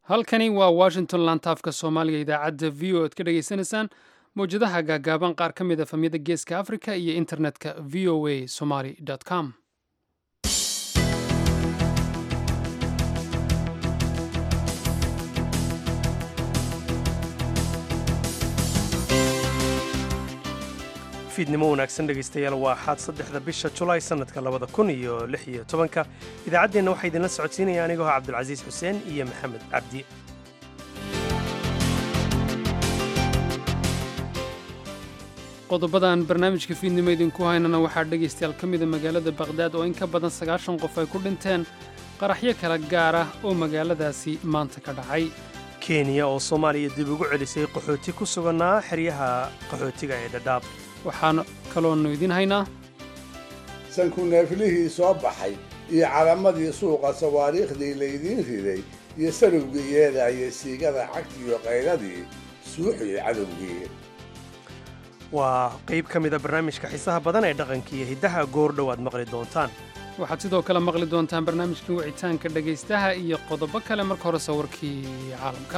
halkani waa washington lantaafka soomaaliga idaacadda v o ad ka dhagaysanaysaan mawjadaha gaagaaban qaar ka mid a famiyada geeska africa iyo internetka v o a somaly com fiidnimo wanaagsan dhegaystayaal waa axaad saddexda bisha julaay sannadka labada kun iyo lix iyo tobanka idaacaddeenna waxaa idinla socodsiinaya anigoo cabdulcasiis xuseen iyo maxamed cabdi qodobadan barnaamijka fiidnimo idinku haynana waxaa dhegaystayaal ka mida magaalada bakhdad oo in ka badan sagaashan qof ay ku dhinteen qaraxyo kala gaar ah oo magaaladaasi maanta ka dhacay kenya oo soomaaliya dib ugu celisay qaxooti ku sugannaa xeryaha qaxootiga ee dhadhaab waxaan kaloonu idiin haynaa sanku neeflihii soo baxay iyo calamadii suuqa sawaariikhdii laydiin riday iyo sarowgii yeedaya siigada cagtiiyo qayladii suuxii cadowgii waa qayb ka mida barnaamijka xiisaha badan ee dhaqanka iyo hiddaha goordhow aad maqli doontaan waxaad sidoo kale maqli doontaan barnaamijka wicitaanka dhegaystaha iyo qodobo kale marka hore sawirkii caalamka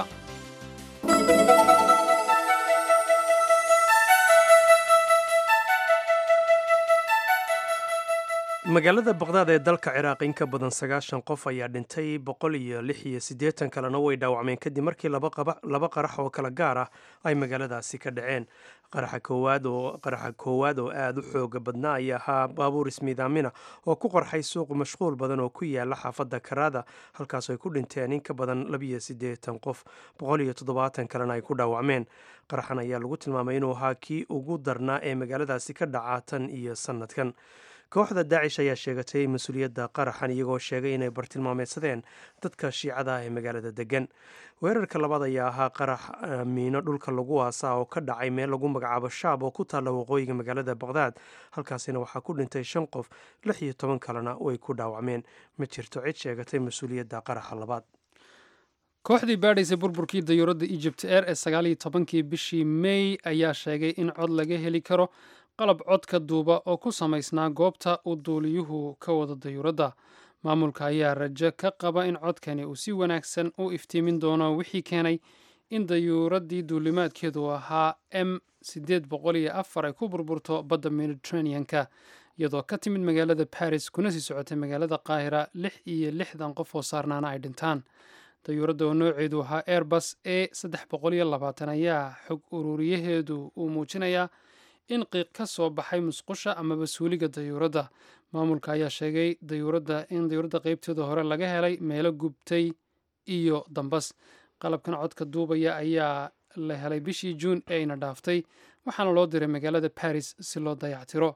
magaalada baqdaad ee dalka ciraaq in ka badan sagaashan qof ayaa dhintay boqol iyo lix iyo siddeetan kalena way dhaawacmeen kadib markii laba qarax oo kala gaar ah ay magaaladaasi ka dhaceen qaraxa koowaad oo qaraxa koowaad oo aada u xooga badnaa ayaa ahaa baabuur ismiidaamina oo ku qarxay suuq mashquul badan oo ku yaala xaafadda karaada halkaas ay ku dhinteen in ka badan labiyo siddeetan qof boqol iyo toddobaatan kalena ay ku dhaawacmeen qaraxan ayaa lagu tilmaamay inuu ahaa kii ugu darnaa ee magaaladaasi ka dhaca tan iyo sannadkan kooxda daacish ayaa sheegatay mas-uuliyadda qaraxan iyagoo sheegay inay bartilmaameedsadeen dadka shiicada ah ee magaalada degan weerarka labaad ayaa ahaa qarax miino dhulka lagu aasaa oo ka dhacay meel lagu magacaabo shaab oo ku taalla waqooyiga magaalada baqdaad halkaasina waxaa ku dhintay shan qof lix iyo toban kalena way ku dhaawacmeen ma jirto cid sheegatay mas-uuliyadda qaraxa labaad kooxdii baadhaysay burburkii dayuuradda egypt air ee sagaaliyo tobankii bishii mey ayaa sheegay in cod laga heli karo qalab codka duuba oo ku samaysnaa goobta uu duuliyuhu ka wada dayuuradda maamulka ayaa rajo ka qaba in codkani uu si wanaagsan u iftiimin doono wixii keenay in dayuuraddii duulimaadkeedu ahaa m siddeed boqol iyo afar ay ku burburto badda mediterranean-ka iyadoo ka timid magaalada baris kuna sii socotay magaalada qaahira lix iyo lixdan qof oo saarnaana ay dhintaan dayuuradda oo nooceedu ahaa airbus e saddex boqol iyo labaatan ayaa xog ururiyaheedu uu muujinayaa in qiiq ka soo baxay musqusha amaba suuliga dayuuradda maamulka ayaa sheegay dayuuradda in dayuuradda qeybteeda hore laga helay meelo gubtay iyo dambas qalabkan codka duubaya ayaa la helay bishii juun ee ayna dhaaftay waxaana loo diray magaalada baris si loo dayactiro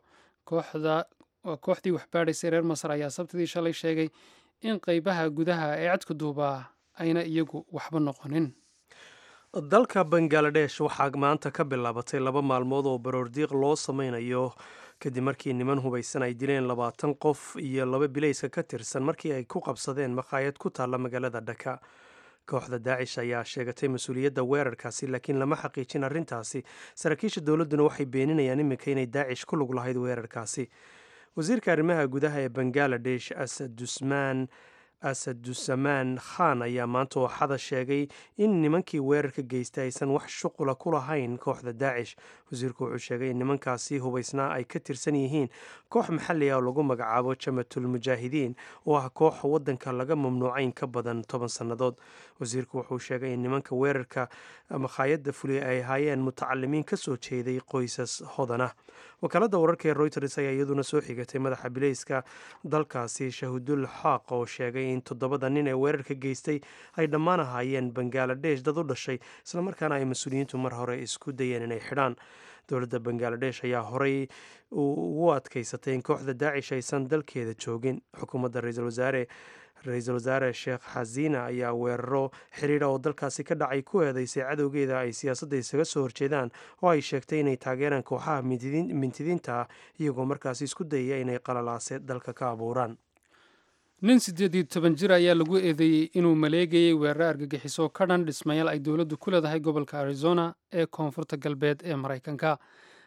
kooxdii waxbaadhaysay reer masar ayaa sabtidii shalay sheegay in qeybaha gudaha ee codka duubaa ayna iyagu waxba noqonin dalka bangaladesh waxaa maanta ka bilaabatay laba maalmood oo baroordiiq loo sameynayo kadib markii niman hubaysan ay dileen labaatan qof iyo laba bilayska ka tirsan markii ay ku qabsadeen makhaayad ku taalla magaalada dhaka kooxda daacish ayaa sheegatay mas-uuliyadda weerarkaasi laakiin lama xaqiijin arrintaasi saraakiisha dowladduna waxay beeninayaan iminka inay daacish ku lug lahayd weerarkaasi wasiirka arrimaha gudaha ee bangaladesh asadusmaan asadusamaan khan ayaa maanta ooxada sheegay in nimankii weerarka geystay aysan wax shuqula ku lahayn kooxda daacish wasiirku wuxuu sheegay in nimankaasi hubaysnaa ay ka tirsan yihiin koox maxalli ah oo lagu magacaabo jamatul mujaahidiin oo ah koox waddanka laga mamnuucay in ka badan toban sannadood wasiirku wuxuu sheegay in nimanka weerarka makhaayadda fuliya ay ahaayeen mutacalimiin ka soo jeeday qoysas hodan ah wakaaladda wararka ee royters ayaa iyaduna soo xigatay madaxa bilayska dalkaasi shahudul xaaq oo sheegay in toddobada nin ee weerarka geystay ay dhammaan ahaayeen bangaladesh dad u dhashay islamarkaana ay mas-uuliyiintu mar hore isku dayeen inay xidhaan dowladda bangaladesh ayaa horey ugu adkaysatay in kooxda daacish aysan dalkeeda joogin xukuumadda ra-iisul wasaare ra-iisul wasaare sheekh xasiina ayaa weeraro xiriira oo dalkaasi ka dhacay ku eedeysay cadowgeeda ay siyaasadda isaga soo horjeedaan oo ay sheegtay inay taageeraan kooxaha mintidiinta ah iyagoo markaasi isku dayaya inay qalalaase dalka ka abuuraan nin siddeed iyo toban jir ayaa lagu eedeeyey inuu maleegayey weeraro argagixiso ka dhan dhismayaal ay dowladdu ku leedahay gobolka arizona ee koonfurta galbeed ee maraykanka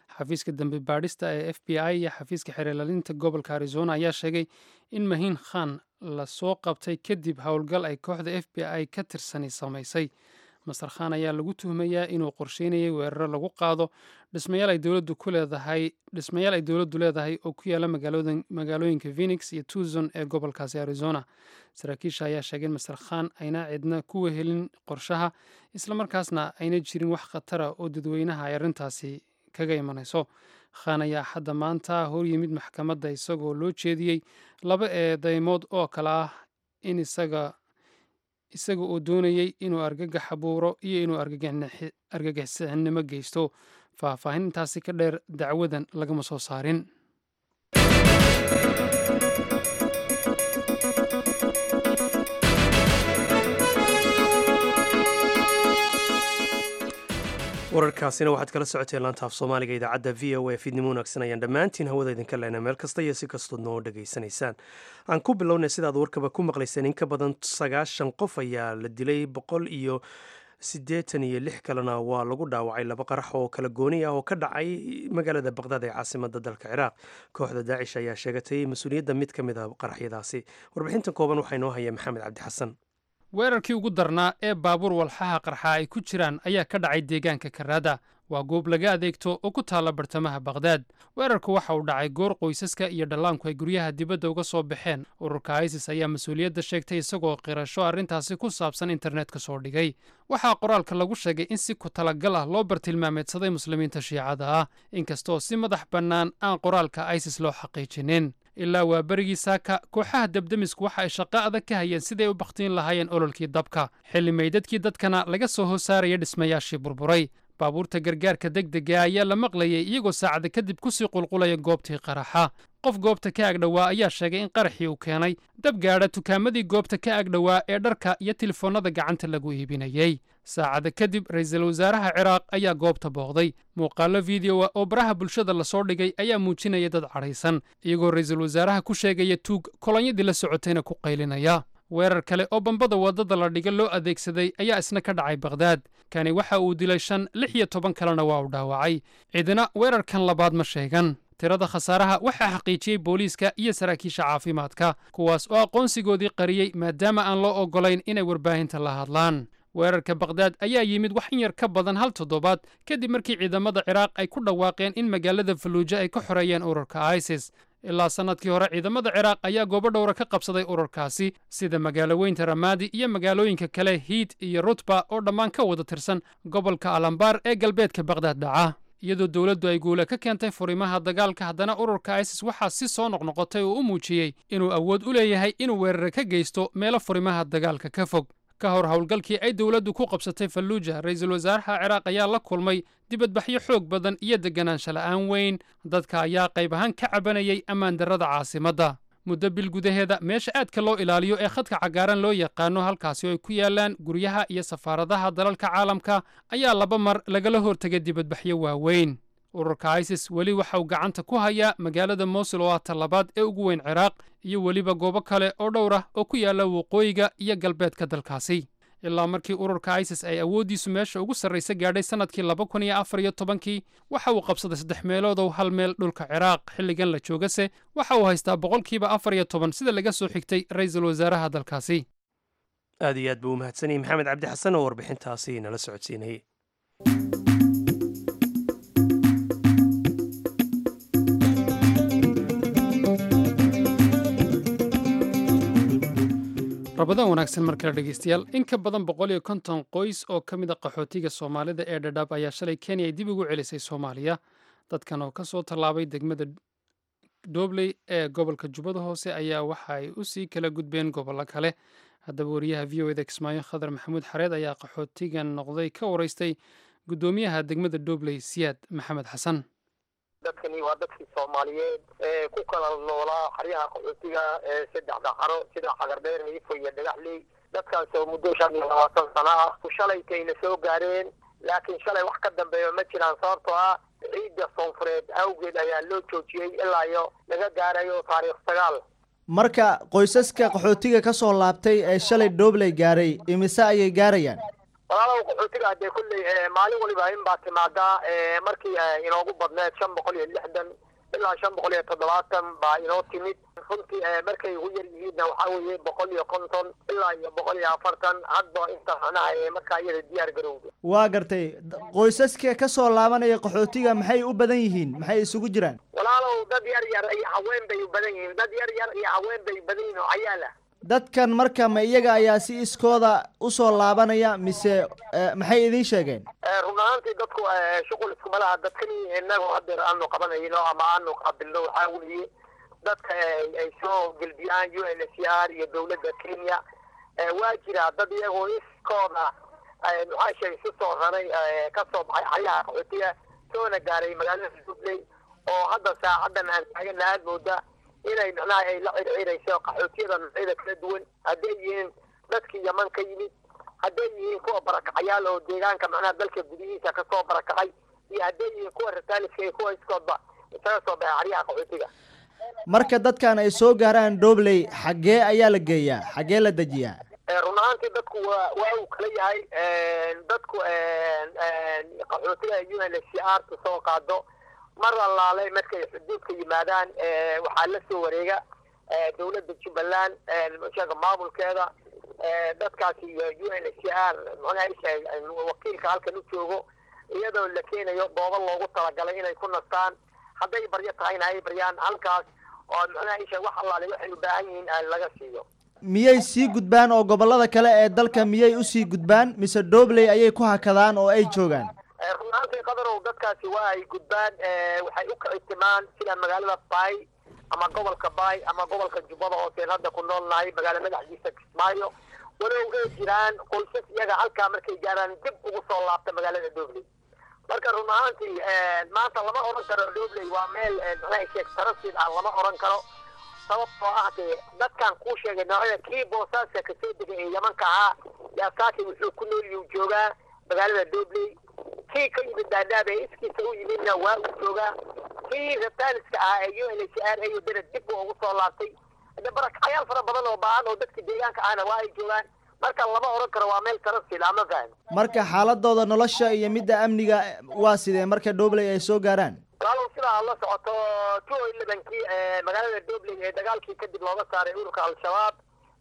xafiiska dambe baadhista ee f b i iyo xafiiska xeerlalinta gobolka arizona ayaa sheegay in mahiin khan lasoo qabtay kadib howlgal ay kooxda f b i ka tirsani samaysay master khan ayaa lagu tuhmayaa inuu qorsheynayay weeraro lagu qaado dhismayaal ay dowladdu ku leedahay dhismayaal ay dowladdu leedahay oo ku yaala magaalooyinka phoenix iyo tucson ee gobolkaasi arizona saraakiisha ayaa sheegay in master khan ayna cidna ku wehelin qorshaha islamarkaasna ayna jirin wax khatara oo dadweynaha ay arrintaasi kaga imanayso khan ayaa hadda maanta hor yimid maxkamadda isagoo loo jeediyey laba eedeymood oo kale ah in isaga isaga oo doonayey inuu argagax abuuro iyo inuu argagixisnimo geysto faahfaahin intaasi ka dheer dacwadan lagama soo saarin wararkaasina waxaad kala socoteen laantaaf soomaaliga idaacadda v o a fiidnimo wanaagsan ayaan dhammaantiin hawada idinka lehna meel kasta iyo si kastood noo dhegaysanaysaan aan ku bilownay sidaad warkaba ku maqlayseen in ka badan sagaashan qof ayaa la dilay boqol iyo siddeetan iyo lix kalena waa lagu dhaawacay laba qarax oo kala gooni ah oo ka dhacay magaalada baqdaad ee caasimada dalka ciraaq kooxda daacish ayaa sheegatay mas-uuliyadda mid ka mid a qaraxyadaasi warbixintan kooban waxaa inoo haya maxamed cabdi xasan weerarkii ugu darnaa ee baabuur walxaha qarxa ay ku jiraan ayaa ka dhacay deegaanka karaada waa goob laga adeegto oo ku taalla bartamaha bakhdad weerarku waxa uu dhacay goor qoysaska iyo dhallaanku ay guryaha dibadda uga soo baxeen ururka isis ayaa mas-uuliyadda sheegtay isagoo qirasho arrintaasi ku saabsan internetka soo dhigay waxaa qoraalka lagu sheegay in si ku talagal ah loo bartilmaameedsaday muslimiinta shiicada ah inkastoo si madax bannaan aan qoraalka isis loo xaqiijinin ilaa waa berigii saaka kooxaha debdemisku waxa ay shaqo adag ka hayeen siday u bakhtiin lahaayeen ololkii dabka xilli meydadkii dadkana laga soo hoosaaraya dhismayaashii burburay baabuurta gargaarka degdega ayaa la maqlayay iyagoo saacada kadib kusii qulqulaya goobtii qaraxa qof goobta ka agdhowaa ayaa sheegay in qaraxii uu keenay dab gaadha tukaamadii goobta ka agdhowaa ee dharka iyo telefoonnada gacanta lagu iibinayey saacada kadib ra'iisul wasaaraha ciraaq ayaa goobta booqday muuqaallo fideoa oo baraha bulshada lasoo dhigay ayaa muujinaya dad cadhaysan iyagoo ra'iisul wasaaraha ku sheegaya tuug kolonyadii la socotayna ku qaylinaya weerar kale oo bambada waddada la dhiga loo adeegsaday ayaa isna ka dhacay bakhdad kani waxa uu dilay shan lix iyo toban kalena waa uu dhaawacay cidina weerarkan labaad ma sheegan tirada khasaaraha waxaa xaqiijiyey booliiska iyo saraakiisha caafimaadka kuwaas oo aqoonsigoodii qariyey maadaama aan loo oggolayn inay warbaahinta la hadlaan weerarka bakhdad ayaa yimid wax in yar ka badan hal toddobaad kadib markii ciidamada ciraaq ay ku dhawaaqeen in magaalada faluuja ay ka xoreeyeen ururka isis ilaa sannadkii hore ciidamada ciraaq ayaa goobo dhowra ka qabsaday ururkaasi sida magaalo weynta ramaadi iyo magaalooyinka kale hiid iyo rutba oo dhammaan ka wada tirsan gobolka alambaar ee galbeedka bakhdad dhaca iyadoo dowladdu ay guula ka keentay furimaha dagaalka haddana ururka isis waxaa si soo noqnoqotay oo u muujiyey inuu awood u leeyahay inuu weerare ka geysto meelo furimaha dagaalka ka fog ka hor howlgalkii ay dowladdu ku qabsatay falluuja ra'iisul wasaaraha ciraaq ayaa la kulmay dibadbaxyo xoog badan iyo deganaansha la'aan weyn dadka ayaa qayb ahaan ka cabanayay ammaan darrada caasimadda muddo bil gudaheeda meesha aadka loo ilaaliyo ee khadka cagaaran loo yaqaano halkaasi oo ay ku yaalaan guryaha iyo safaaradaha dalalka caalamka ayaa laba mar lagala hortegay dibadbaxyo waaweyn ururka isis weli waxa uu gacanta ku hayaa magaalada mosul oo ah talabaad ee ugu weyn ciraaq iyo weliba goobo kale oo dhowr ah oo ku yaalla waqooyiga iyo galbeedka dalkaasi ilaa markii ururka isis ay awooddiisu meesha ugu sarraysa gaadhay sannadkii laba kun iyo afar iyo tobankii waxa uu qabsaday saddex meeloodow hal meel dhulka ciraaq xilligan la joogase waxa uu haystaa boqolkiiba afar iyo toban sida laga soo xigtay ra'iisul wasaaraha dalkaasi aad iyo aad buu u mahadsanayay maxamed cabdi xasan oo warbixintaasi nala socodsiinayay rabadaan wanaagsan mar kale dhegeystayaal in ka badan boqol iyo konton qoys oo ka mid a qaxootiga soomaalida ee dhadhaab ayaa shalay kenya ay dib ugu celisay soomaaliya dadkan oo ka soo tallaabay degmada doobley ee gobolka jubbada hoose ayaa waxa ay u sii kala gudbeen gobollo kale haddaba wariyaha v o eda kismaayo khadar maxamuud xareed ayaa qaxootigan noqday ka waraystay guddoomiyaha degmada doobley siyaad maxamed xasan dadkani waa dadkii soomaaliyeed ee ku kala noolaa xaryaha qaxootiga ee saddexda xaro sida xagardheer hiifo iyo dhagaxley dadkaas oo muddo shan iyo labaatan sano ah shalaytayna soo gaareen laakiin shalay wax ka dambeeya ma jiraan sababtoo ah ciidda soonfureed awgeed ayaa loo joojiyey ilaa iyo laga gaarayo taariikh sagaal marka qoysaska qaxootiga ka soo laabtay ee shalay doobley gaaray imise ayay gaarayaan walaalow qaxootiga hadee kulley maalin waliba in baa timaadaa markii inoogu badneed shan boqol iyo lixdan ilaa shan boqol iyo toddobaatan baa inoo timid runtii markay ugu yar yihiinna waxaa weeye boqol iyo konton ilaa iyo boqol iyo afartan hadba inta macnaha markaa iyada diyaar garowda waa gartay qoysaska ka soo laabanaya qaxootiga maxay u badan yihiin maxay isugu jiraan walaalow dad yar yar iyo haween bay u badan yihiin dad yar yar iyo haween bay badan yihiin oo cayaala dadkan marka ma iyaga ayaa si iskooda usoo laabanaya mise maxay idiin sheegeen run ahaantii dadku shuqul iskuma laha dadkani inagu hadeer aanu qabanayno ama aanu qaabilno waxaa weeye dadka ay soo gelbiyaan u n h r iyo dawladda kenya waa jira dad iyagoo iskooda maxaa sheegay isu soo raray ka soo baxay xaryaha qaxootiga soona gaaray magaalada dubley oo hadda saacadan aan taagana aada mooda inay macnaha ay la circirayso qaxootiyada noocyada kala duwan hadday yihiin dadkii yaman ka yimid hadday yihiin kuwa barakacayaal oo deegaanka macnaha dalka gudihiisa kasoo barakacay iyo hadday yihiin kuwa rataaliska iyo kuwa iskoodba isaga soo baxay xaryaha qaxootiga marka dadkan ay soo gaaraan dobley xaggee ayaa la geeyaa xaggee la dejiyaa run ahaantii dadku waa waa uu kala yahay dadku qaxootiga u n h r ta soo qaado mar allaale markay xuduudka yimaadaan waxaa la soo wareega dawladda jubbaland sheega maamulkeeda dadkaasi iyo u n h r mxuaha wakiilka halkan u joogo iyadoo la keenayo goobo loogu talagalay inay ku nastaan hadday baryo tahayna ay baryaan halkaas oo mxuaha isha wax allaale waxay u baahan yihiin laga siiyo miyay sii gudbaan oo gobollada kale ee dalka miyay usii gudbaan mise dobley ayay ku hakadaan oo ay joogaan run ahaantii qadarow dadkaasi waa ay gudbaan waxay u kicitimaan sida magaalada bay ama gobolka bay ama gobolka jubbada hooseen hadda ku nool nahay magaala madaxdiisa kismaayo walow ay jiraan qoysas iyaga halkaa markay gaaraan dib ugu soo laabta magaalada dobley marka run ahaantii maanta lama odhan karo dobley waa meel maxaa sheeg tarasid ah lama odhan karo sababtoo ah dee dadkan kuu sheegay noocyada kii boosaaska kasoo degay ee yamanka ahaa yaasaaki wuxuu ku nooliyuu joogaa magaalada dobley kii ka yimid daadaab ee iskiisa u yimidna waa uu joogaa kii rataaliska ahaa ee u n h r ayo dana dib buu ugu soo laabtay de barakacyaal fara badan oo baahan oo dadka deegaanka ahna waa ay joogaan marka lama odhan karo waa meel tarasil ama faham marka xaaladooda nolosha iyo midda amniga waa sidee marka dobley ay soo gaaraan walaalow sidaa la socoto two elevenkii magaalada dobley ee dagaalkii kadib looga saaray ururka al-shabaab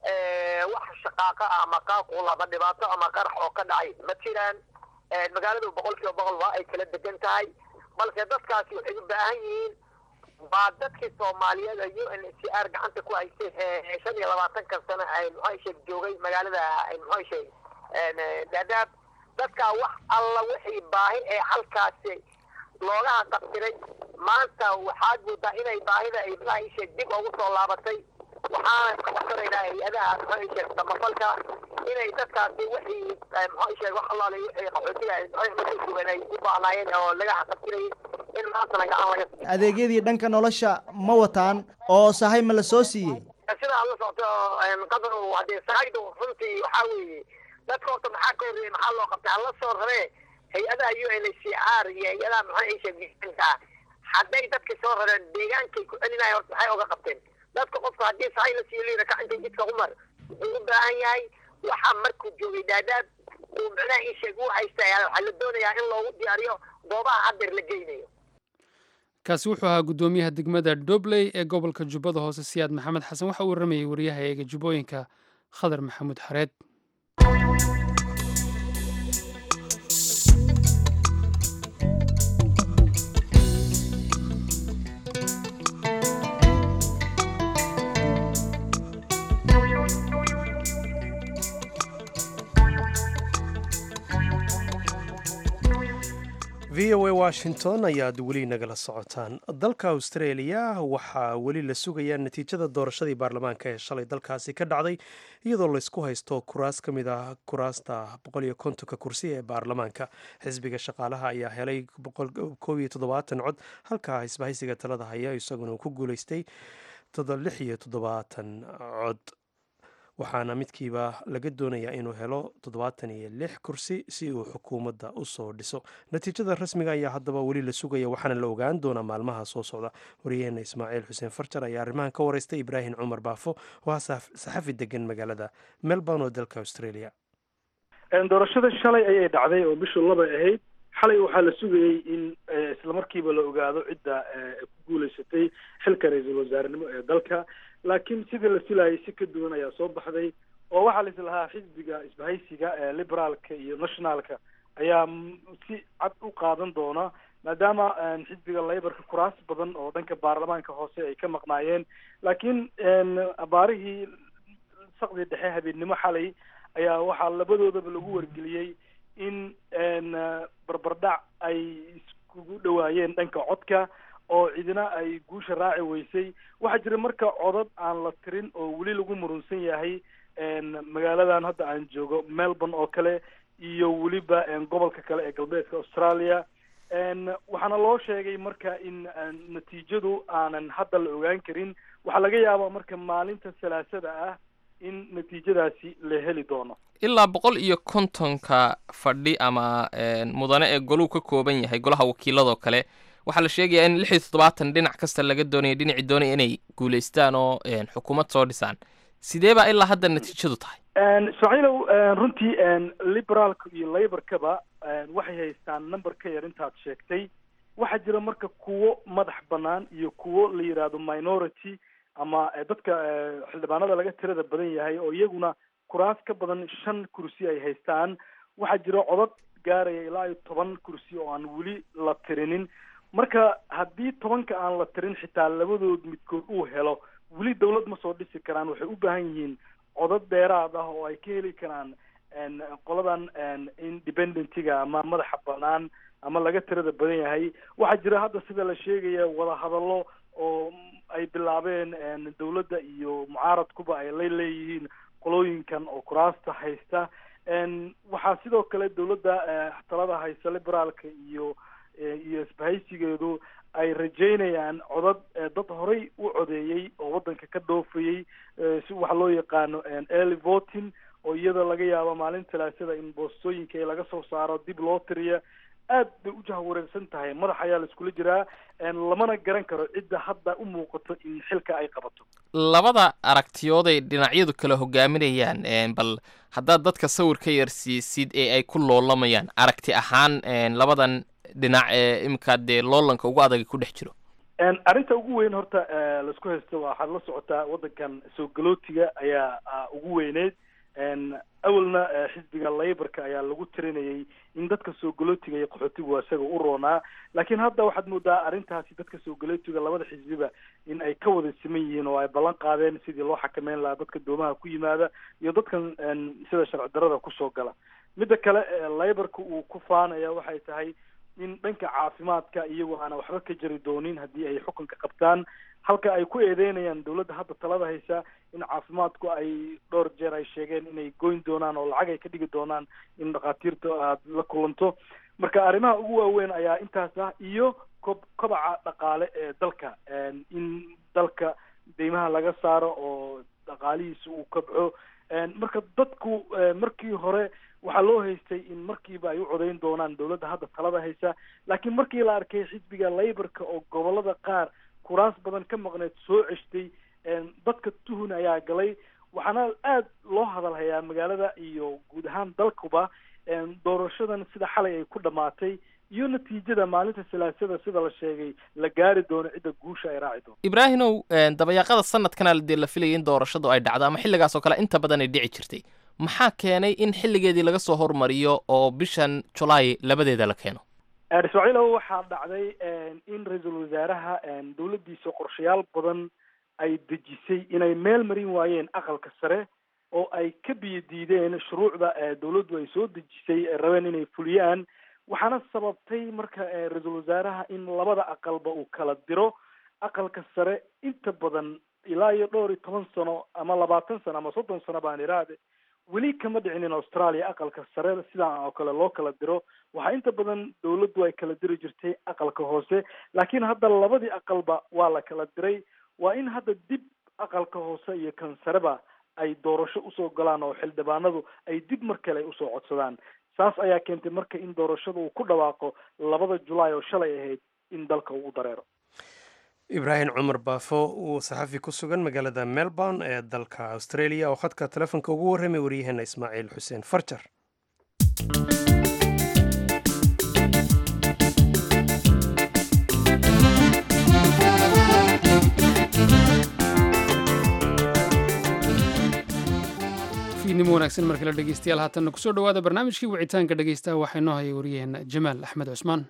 wax shaqaaqa ah ama qaaqul ama dhibaato ama qarax oo ka dhacay ma jiraan magaaladu boqol kiiba boqol waa ay kala degan tahay balse dadkaasi waxay u baahan yihiin waa dadkii soomaaliyeed u n h r gacanta ku haysay shan iyo labaatankan sano muxuu sheeg joogay magaalada muxuu sheeg daadaab dadkaa wax alla wixii baahi ee halkaasi loogaha qabtiray maanta waxaad moodaa inay baahida ay muxuu sheeg dib ugu soo laabatay waxaana ka codsanaynaa hay-adaha muxuu sheeg samafalka inay dadkaasi wixii muxuu sheeg wax allaale wixii qaxootiga markay sugan ay u baahnaayeen oo laga xaqabtirayay in maantana gacan laga siiyo adeegyadii dhanka nolosha ma wataan oo sahay ma la soo siiyey sidaa la socoto qadar hadee sahaydu runtii waxaa weeye dadka horta maxaa ka horreeyay maxaa loo qabtay hala soo raree hay-adaha u n h c r iyo hay-adaha maxaa sheeg miisaanka ah hadday dadka soo rareen deegaankay ku celinaya horta maxay oga qabteen dadka qofka haddii sahay la siiyo liira kacintay jidka umar wuxuu u baahan yahay waxaa markuu joogay daadaab uu macnaha ii sheeg u haysta waxaa la doonayaa in loogu diyaariyo goobaha haddeer la geynayo kaasi wuxuu ahaa guddoomiyaha degmada dobley ee gobolka jubbada hoose siyaad maxamed xasan waxa uu waramayay wariyaha eega jubbooyinka khadar maxamuud xareed v o a washington ayaad weli nagala socotaan dalka australia waxaa weli la sugayaa natiijada doorashadii baarlamaanka ee shalay dalkaasi ka dhacday iyadoo laysku haysto kuraas ka mid ah kuraasta boqol iyo kontonka kursi ee baarlamaanka xisbiga shaqaalaha ayaa helay koob iyo toddobaatan cod halka isbahaysiga talada haya isaguna ku guuleystay lix iyo toddobaatan cod waxaana midkiiba laga doonayaa inuu helo toddobaatan iyo lix kursi si uu xukuumadda u soo dhiso natiijada rasmiga ayaa haddaba weli la sugaya waxaana la ogaan doonaa maalmaha soo socda wariyaheena ismaaciil xuseen farjar ayaa arrimahan ka wareystay ibraahim cumar baafo oo ah saxafi degan magaalada melbourne oo dalka australia doorashada shalay ayay dhacday oo bishu laba ahayd xalay waxaa la sugayey in islamarkiiba la ogaado cidda ku guuleysatay xilka ra-iisul wasaarenimo ee dalka laakiin sidii la filayay si ka duwan ayaa soo baxday oo waxaa la islahaa xisbiga isbahaysiga ee liberaalka iyo nationalka ayaa si cad u qaadan doona maadaama xisbiga laborka kuraas badan oo dhanka baarlamaanka hoose ay ka maqnaayeen laakiin abaarihii saqdii dhexe habeennimo xalay ayaa waxaa labadoodaba lagu wargeliyey in barbardhac ay iskugu dhawaayeen dhanka codka oo cidina ay guusha raaci weysay waxaa jira marka codad aan la tirin oo weli lagu murunsan yahay magaaladan hadda aan joogo melbourne oo kale iyo weliba gobolka kale ee galbeedka australia waxaana loo sheegay marka in natiijadu aanan hadda la ogaan karin waxaa laga yaabaa marka maalinta salaasada ah in natiijadaasi la heli doono ilaa boqol iyo kontonka fadhi ama mudane ee goluu ka kooban yahay golaha wakiiladoo kale waxaa la sheegayaa in lix iyo toddobaatan dhinac kasta laga doonaya dhinacii doonaya inay guulaystaan oo xukuumad soo dhisaan sidee baa ilaa hadda natiijadu tahay ismaaciilow runtii liberaalka iyo laborkaba waxay haystaan number ka yar intaad sheegtay waxaa jira marka kuwo madax banaan iyo kuwo la yidhaahdo minority ama dadka xildhibaanada laga tirada badan yahay oo iyaguna kuraas ka badan shan kursi ay haystaan waxaa jira codad gaaraya ilaa iyo toban kursi oo aan weli la tirinin marka haddii tobanka aan la tirin xitaa labadood midkood uu helo weli dawlad ma soo dhisi karaan waxay u baahan yihiin codad dheeraad ah oo ay ka heli karaan qoladan independentiga ama madaxa banaan ama laga tirada badan yahay waxaa jira hadda sida la sheegaya wadahadallo oo ay bilaabeen dawladda iyo mucaaradkuba ay la leeyihiin qolooyinkan oo kuraasta haysta waxaa sidoo kale dawladda talada haysta liberaalka iyo iyo isbahaysigeedu ay rajeynayaan codad dad horay u codeeyey oo waddanka ka dhoofayey si waxa loo yaqaano early voting oo iyada laga yaabo maalin talaasada in boostooyinka ee laga soo saaro dib loo tiriya aad bay u jahwareersan tahay madax ayaa la iskula jiraa lamana garan karo cidda hadda u muuqato in xilka ay qabato labada aragtiyood ay dhinacyadu kala hogaaminayaan bal haddaad dadka sawir ka yarsiisid ee ay ku loolamayaan aragti ahaan labadan dhinac ee imika dee loolanka ugu adag ku dhex jiro arrinta ugu weyn horta laisku haysto waxaad la socotaa waddankan soo galootiga ayaa ugu weyneyd awalna xisbiga laborka ayaa lagu tirinayay in dadka soo galootiga iyo qaxootigu isaga u roonaa laakiin hadda waxaad moodaa arrintaasi dadka soo galootiga labada xisbiba in ay ka wada siman yihiin oo ay ballan qaadeen sidii loo xakameyn lahaa dadka doomaha ku yimaada iyo dadkan sida sharci darada kusoo gala midda kale laborka uu ku faanaya waxay tahay in dhanka caafimaadka iyagu aana waxba ka jari doonin haddii ay xukunka qabtaan halka ay ku eedeynayaan dawladda hadda talada haysa in caafimaadku ay dhowr jeer ay sheegeen inay goyn doonaan oo lacag ay ka dhigi doonaan in dhakhaatiirta aad la kulanto marka arrimaha ugu waaweyn ayaa intaas ah iyo kob kobaca dhaqaale ee dalka in dalka deymaha laga saaro oo dhaqaalihiisa uu kobco marka dadku markii hore waxaa loo haystay in markiiba ay u codeyn doonaan dawladda hadda talada haysa laakiin markii la arkay xisbiga laborka oo gobolada qaar kuraas badan ka maqneed soo ceshtay dadka tuhun ayaa galay waxaana aad loo hadalhayaa magaalada iyo guud ahaan dalkuba doorashadan sida xalay ay ku dhamaatay iyo natiijada maalinta salaasada sida la sheegay la gaari doono cidda guusha ay raaci doonto ibraahimow dabayaaqada sanadkana dee la filayay in doorashadu ay dhacdo ama xilligaas oo kale inta badan ay dhici jirtay maxaa keenay in xilligeedii laga soo hormariyo oo bishan julaay labadeeda la keeno ismaaciilow waxaa dhacday in ra-iisul wasaaraha dawladdiisa qorshayaal badan ay dejisay inay meel marin waayeen aqalka sare oo ay ka biyo diideen shuruucda dawladdu ay soo dejisay rabeen inay fuliyaan waxaana sababtay marka ra-iisul wasaaraha in labada aqalba uu kala diro aqalka sare inta badan ilaa iyo dhowr iyo toban sano ama labaatan sano ama soddon sano baan iraade weli kama dhicin in australia aqalka sare sidaan oo kale loo kala diro waxaa inta badan dawladdu ay kala diri jirtay aqalka hoose laakiin hadda labadii aqalba waa la kala diray waa in hadda dib aqalka hoose iyo kan sareba ay doorasho usoo galaan oo xildhibaanadu ay dib mar kale ay usoo codsadaan saas ayaa keentay marka in doorashada uu ku dhawaaqo labada julaay oo shalay ahayd in dalka uu dareero ibraahim cumar baafo uu saxafi ku sugan magaalada melbourne ee dalka australia oo khadka telefoonka ugu warramay waryaheena ismaaciil xuseen farjar fiidnimo wanaagsan markale dhegeystayaal haatanna kusoo dhowaada barnaamijkii wicitaanka dhegeystaha waxaa inoo hayay wariyaheenna jamaal axmed cusmaan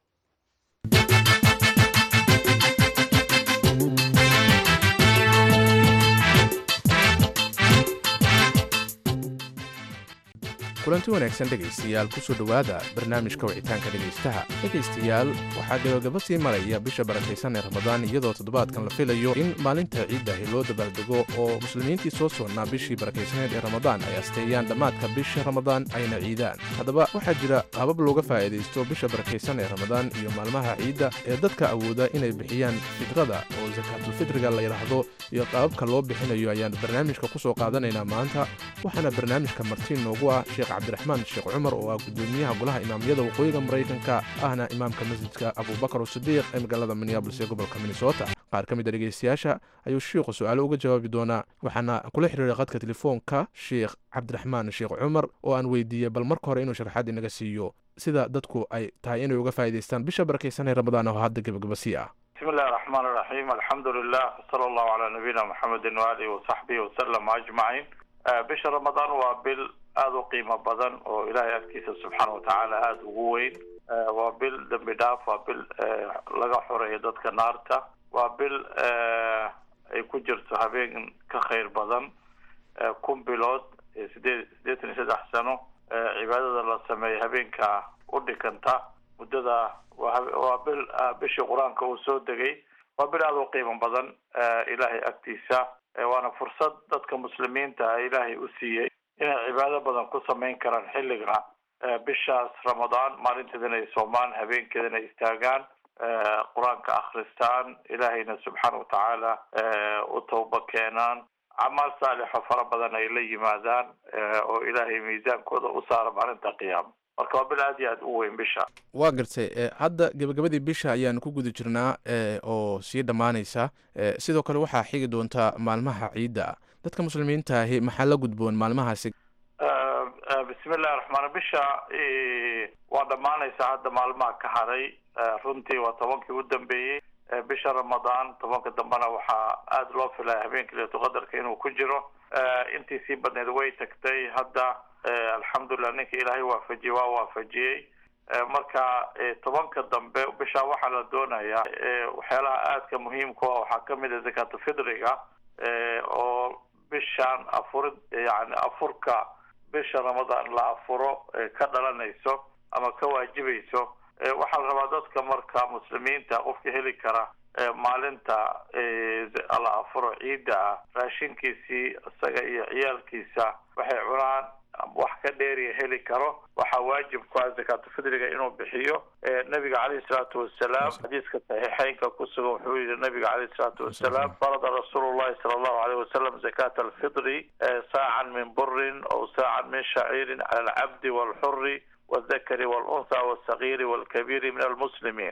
kulanti wanaagsan dhegaystayaal kusoo dhowaada barnaamijka wicitaanka dhegaystaha dhegaystayaal waxaa gabagaba sii maraya bisha barakaysan ee ramadaan iyadoo toddobaadkan la filayo in maalinta ciiddahi loo dabaaldego oo muslimiintii soo soonnaa bishii barakaysaneed ee ramadaan ay asteeyaan dhammaadka bisha ramadaan ayna ciidaan haddaba waxaa jira qaabab looga faa'iidaysto bisha barakaysan ee ramadaan iyo maalmaha ciidda ee dadka awooda inay bixiyaan fidrada oo sakaatulfitriga la yidhaahdo iyo qaababka loo bixinayo ayaan barnaamijka ku soo qaadanaynaa maanta waxaana barnaamijka martiin noogu ah sheekh cabdiraxmaan sheekh cumar oo ah gudoomiyaha golaha imaamyada waqooyiga maraykanka ahna imaamka masjidka abubakar usidiiq ee magaalada minneabolis ee gobolka minnesota qaar ka mid a dhegaystayaasha ayuu shiikhu su-aalo uga jawaabi doonaa waxaana kula xiriiray qadka telefoonka sheekh cabdiraxmaan sheekh cumar oo aan weydiiyey bal marka hore inuu sharaxaad inaga siiyo sida dadku ay tahay inay uga faa'iidaystaan bisha barakaysan ee ramadaan oo hadda gebagaba sii ah bismi illahi raxmaan iraxiim alxamdu lilah wsala allahu calaa nabiyina maxamedin waalihi wasaxbihi wasalam ajmaciin bisha ramadaan waa bil aada u qiimo badan oo ilaahay agtiisa subxaana watacaala aada ugu weyn waa bil dembi dhaaf waa bil laga xoreeyo dadka naarta waa bil ay ku jirto habeen ka khayr badan kun bilood sideed siddeetan iyo saddex sano cibaadada la sameeya habeenka u dhikanta muddada waa bil bishii qur-aanka uu soo degay waa bil aada u qiimo badan ilaahay agtiisa waana fursad dadka muslimiinta ah ilaahay u siiyey inay cibaado badan ku samayn karaan xilliga bishaas ramadaan maalinteedana ay soomaan habeenkeedana ay istaagaan qur-aanka akhristaan ilaahayna subxaana watacaala u tawba keenaan camaal saalixo fara badan ay la yimaadaan oo ilaahay miisaankooda u saara maalinta qiyaama marka waa bil aad iyo aad u weyn bisha waa gartay hadda gebagabadii bisha ayaanu ku guda jirnaa oo sii dhammaanaysa sidoo kale waxaa xigi doontaa maalmaha ciidda dadka muslimiinta ahi maxaa la gudboon maalmahaasi bismi illahi raxmaan bisha waa dhammaanaysa hadda maalmaha ka haray runtii waa tobankii u dambeeyey bisha ramadaan tobanka dambena waxaa aada loo filaya habeenka leetuqadarka inuu ku jiro intii sii badneed way tagtay hadda alxamdulilah ninka ilaahay waafajiyey waa waafajiyey marka tobanka dambe bisha waxaa la doonayaa waxyaalaha aadka muhiimka ah waxaa kamid a zakaatufidriga oo bishaan afuri yani afurka bisha ramadaan la afuro ka dhalanayso ama ka waajibayso waxaa la rabaa dadka marka muslimiinta qofka heli kara maalinta la afuro ciidda ah raashinkiisii isaga iyo ciyaalkiisa waxay cunaan wax ka dheeriya heli karo waxaa waajib ku ah zakaatufidriga inuu bixiyo nabiga caleyhi salaatu wasalaam xadiiska saxiixeynka ku sugan wuxuu yihi nabiga caleyhi salaatu wasalaam farada rasuulu llahi sala allahu aleyh wasalam zakata alfidri saacan min burin aw saacan min shaciirin cala alcabdi walxuri waldakari walunha walsagiiri walkabiiri min almuslimiin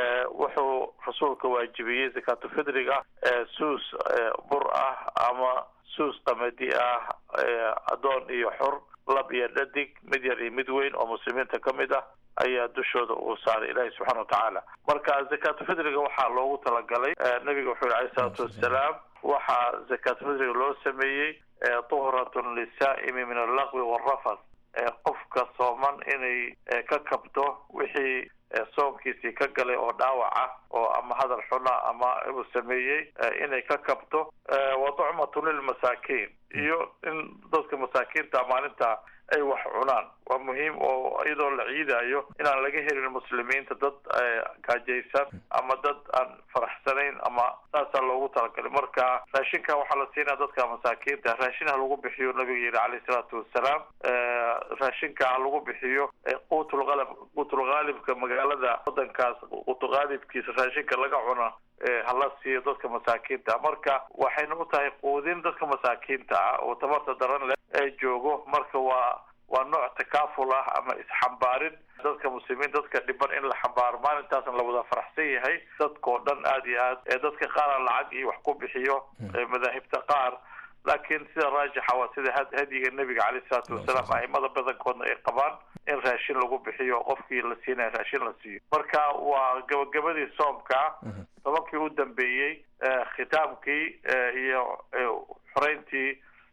wuxuu rasuulka waajibiyey zakaatufidriga suus bur ah ama suus qamadi ah addoon iyo xur lab iyo dhadig mid yar iyo mid weyn oo muslimiinta ka mid ah ayaa dushooda uu saaray ilaahi subxana watacaala marka zakaatufidriga waxaa loogu talagalay nabiga wuxuu yihi alayh isalaatu wassalaam waxaa zakaatufidriga loo sameeyey tuhratun lisaa'imi min allaqwi waalrafas qofka sooman inay ka kabto wixii soonkiisii ka galay oo dhaawac ah oo ama hadal xuna ama uu sameeyey inay ka kabto wa tucmatu lilmasaakiin iyo in dadka masaakiinta maalinta ay wax cunaan waa muhiim oo iyadoo la ciidayo inaan laga helin muslimiinta dad gaajaysan ama dad aan faraxsanayn ama saasaa loogu talagalay marka raashinka waxaa la siinaya dadka masaakiinta raashin ha lagu bixiyo nabiga yihi caleyhi salaatu wassalaam raashinka ha lagu bixiyo quutulqalab quutulqaalibka magaalada wadankaas quutulqaalibkiisa raashinka laga cuna hala siiyo dadka masaakiinta marka waxayna u tahay quudin dadka masaakiinta ah oo tabarta daran leh ee joogo marka waa waa nooc takaaful ah ama isxambaarin dadka muslimiin dadka dhiban in la xambaaro maalintaasna la wada faraxsan yahay dadkao dhan aada iyo aad ee dadka qaara lacag iyo wax ku bixiyo madaahibta qaar laakiin sida raajixa waa sida hadyiga nebiga caleyh isalaatu wasalaam aimada badankoodna ay qabaan in raashin lagu bixiyo qofkii la siinaya raashin la siiyo marka waa gabagabadii soomka tobankii u dambeeyey khitaamkii iyo xoreyntii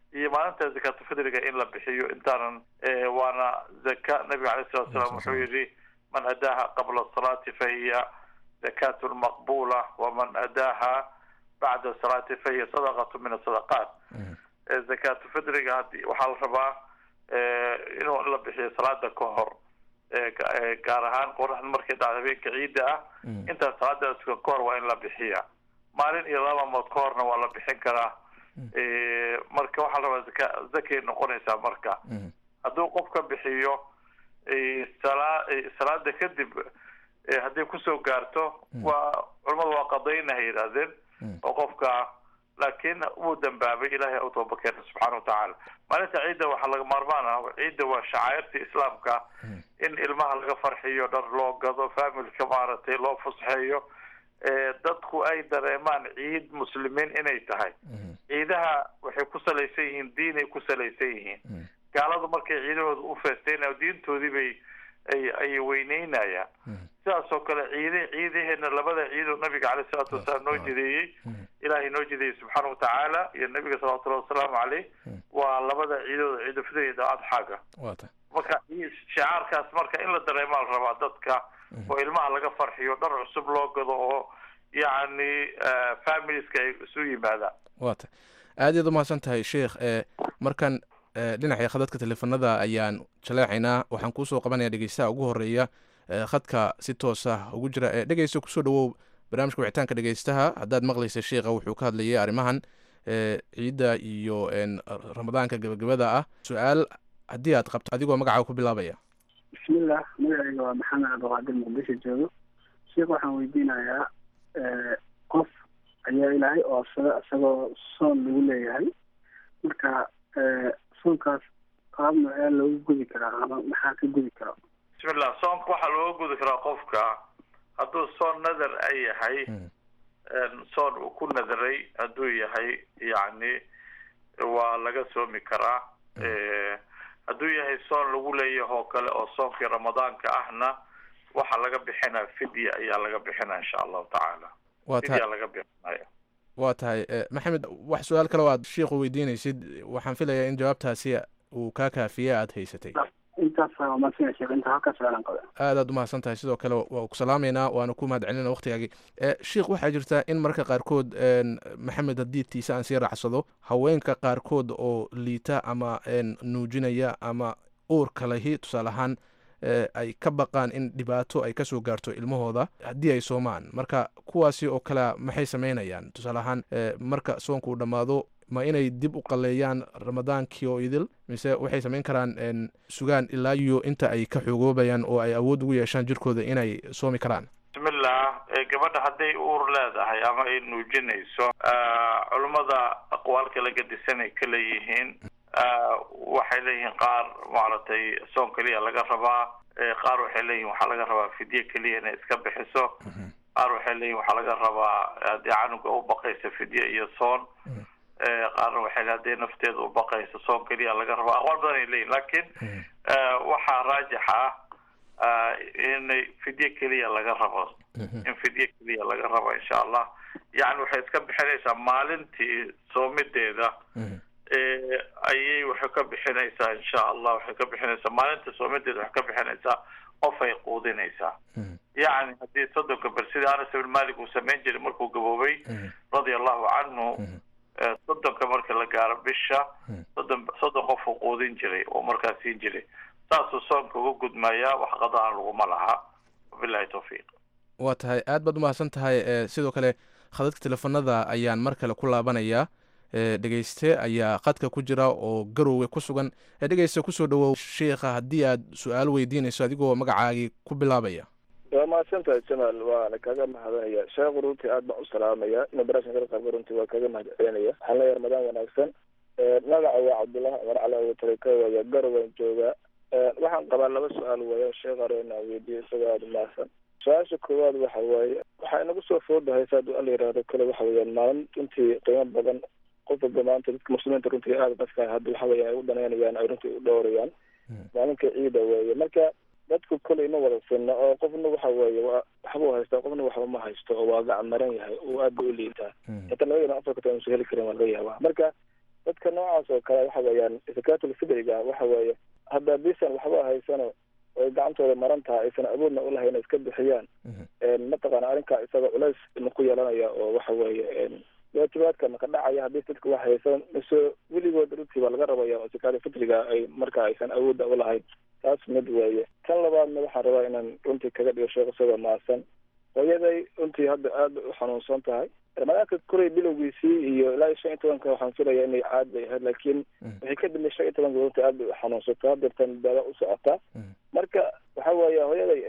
iyo maalinta zakaatulfidriga in la bixiyo intaanan waana zaka nabiga alayh salatu salaam wuxuu yihi man adaaha qabla salaati fa hiya zakatu maqbula waman adaaha bacda salaati fa hiya sadaqatu min asadaqaat zakaatulfidriga hadi waxaa la rabaa inuu in la bixiyo salaada ka hor gaar ahaan qoraxda markay dhacdo habeenka ciidda ah intaas salaada tukan ka hor waa in la bixiya maalin iyo laba mood ka horna waa la bixin karaa marka waxaa la rabaa zaka zakay noqonaysaa marka hadduu qof ka bixiyo sala salaada kadib hadday kusoo gaarto waa culamadu waa qadaynaha yidhaahdeen oo qofka laakiin wuu dambaabay ilahay u tooba keena subxaana watacaala maalinta ciidda waxaa laga maarmaan ah ciidda waa shacairta islaamka in ilmaha laga farxiyo dhar loo gado familka maaragtay loo fusxeeyo dadku ay dareemaan ciid muslimiin inay tahay ciidaha waxay ku salaysan yihiin diinay ku salaysan yihiin gaaladu markay ciidahooda u feestaynayo diintoodii bay ay ay weyneynayaan sidaas oo kale ciide ciidaheena labada ciidoo nabiga caleyh isalaatu wasalaam noo jideeyey ilaahay noo jideeyey subxaana watacaala iyo nabiga salawatullahi wasalaamu caleyh waa labada ciidooda ciidulfidr iyo adxaaga marka shicaarkaas marka in la dareemaa la rabaa dadka oo ilmaha laga farxiyo dhar cusub loo gado oo yacni familieska ay isu yimaadaan wa ta aad iyaad umahadsan tahay sheikh markan dhinaca khadadka teleefanada ayaan jaleecaynaa waxaan kuusoo qabanaya dhegeystaha ugu horeeya khadka si toosa ugu jira dhegeysta kusoo dhawow barnaamijka wicitaanka dhegeystaha haddaad maqlaysa sheikha wuxuu ka hadlayay arrimahan ciidda iyo ramadaanka gabagabada ah su-aal haddii aad qabto adigoo magacaa ku bilaabaya bismillah magacayga waa maxamed cabdiqaadir muqdisho joogo sheikh waxaan weydiinayaa qof ayaa ilaahay oosada isagoo soon lagu leeyahay marka soonkaas qaab noocee loogu gudi karaa ama maxaa ka gudi kara bismillah soonka waxaa looga gudi karaa qofka hadduu soon nadar a yahay soon uu ku nadaray hadduu yahay yacni waa laga soomi karaa hadduu yahay soon lagu leeyahay oo kale oo soonkii ramadaanka ahna waxaa laga bixinaya fidya ayaa laga bixinaya insha allahu tacaala waa tahay fidya laga bixinaya waa tahay maxamed wax su-aal kale o aad shiikhu weydiinaysid waxaan filayaa in jawaabtaasi uu kaa kaafiye aada haysatay aad aad umahadsan tahay sidoo kale waa ku salaameynaa waana ku mahad celinaa waktigaagii sheikh waxaa jirta in marka qaarkood maxamed haddii tiise aan sii raacsado haweenka qaarkood oo liita ama nuujinaya ama uurka lahi tusaale ahaan ay ka baqaan in dhibaato ay kasoo gaarto ilmahooda haddii ay soomaan marka kuwaasi oo kale maxay sameynayaan tusaale ahaan marka soonka uu dhammaado ma inay dib u qaleeyaan ramadaankii oo idil mise waxay samayn karaan sugaan ilaa iyo inta ay ka xoogoobayaan oo ay awood ugu yeeshaan jirkooda inay soomi karaan bismillah gabadha hadday uur leedahay ama ay nuujinayso culummada aqwaal kala gadisanay ka leeyihiin waxay leeyihiin qaar maaragtay soon keliya laga rabaa qaar waxay leeyihin waxaa laga rabaa fidye keliya inay iska bixiso qaar waxay leeyihin waxaa laga rabaa haddii canuga u baqaysa fidye iyo soon qaarna waxay le hadday nafteeda u baqayso soon keliya laga rabaa aqwaal badan ay leeyihin lakin waxaa raajix ah inay fidye keliya laga rabo in fidye keliya laga rabo insha allah yani waxay iska bixinaysaa maalintii soomideeda ayay waxay ka bixinaysaa insha allah waxay ka bixinaysaa maalinta soomideeda waxay ka bixinaysaa qof ay quudinaysaa yacni haddii soddonka ber sidii anas ibn malik uu samayn jiray markuu gaboobay radia allahu canhu soddonka marka la gaaro bisha soddon soddon qof uu quudin jiray oo markaas siin jiray saasuu soonka uga gudmayaa wax qadaan laguma laha wabilahi tawfiiq waa tahay aad baad umahadsan tahay sidoo kale khadadka teleefanada ayaan mar kale ku laabanayaa dhegeyste ayaa qadka ku jira oo garowga ku sugan dhegeyste kusoo dhawow sheikha haddii aad su-aal weydiinayso adigoo magacaagii ku bilaabaya waa mahadsantahay jamaal waana kaga mahadinaya sheekhu runtii aad baan u salaamaya ina barashan kala qaabka runtii waa kaga mahad celinaya waxaan leeyahay ramadaan wanaagsan magaca waa cabdullahi cumar cali abutareka waya garowan jooga waxaan qabaa laba su-aal weya sheekh arena weydiiyo isagoo aada umahadsan su-aasha koowaad waxa waaye waxaa inagu soo foodahay saad ala yihahdo kale waxa weeyaan maalin runtii qiimo badan qof walba maanta dadka muslimiinta runtii aada dadka hadda waxa weya ay u danaynayaan ay runtii u dhowrayaan maalinka ciida weeye marka dadku koley ma wada sinna oo qofna waxa weeye wa waxbuu haystaa qofna waxba ma haysto oo waa gacan maran yahay oo aad ba u liitaa inta labadana afarkata aynusu heli karin waa laga yaabaa marka dadka noocaas oo kale waxa weeyaan zakatul fidriga waxa weeye hadda hadiisan waxba haysano oy gacantooda maran tahay aysan awoodna ulahayn inay iska bixiyaan mataqaana arrinkaa isaga culays ma ku yeelanaya oo waxa weeye waatibaadka maka dhacaya haddii dadka wax haysan mise weligood runtii baa laga rabaya oo zakatul fitriga ay marka aysan awoodda ulahayn taas mid weeye tan labaadna waxaan rabaa inaan runtii kaga dhigo sheekh isagoo maasan hooyaday runtii hadda aada u xanuunsan tahay ramadaanka koray bilowgiisii iyo ilaa iyo shan iyo tobanka waxaan filaya inay caad bay ahayd laakiin waxay ka dambe shan iyo tobanka runtii aad bay u xanuunsato hadeertan daada u socotaa marka waxa weeye hooyaday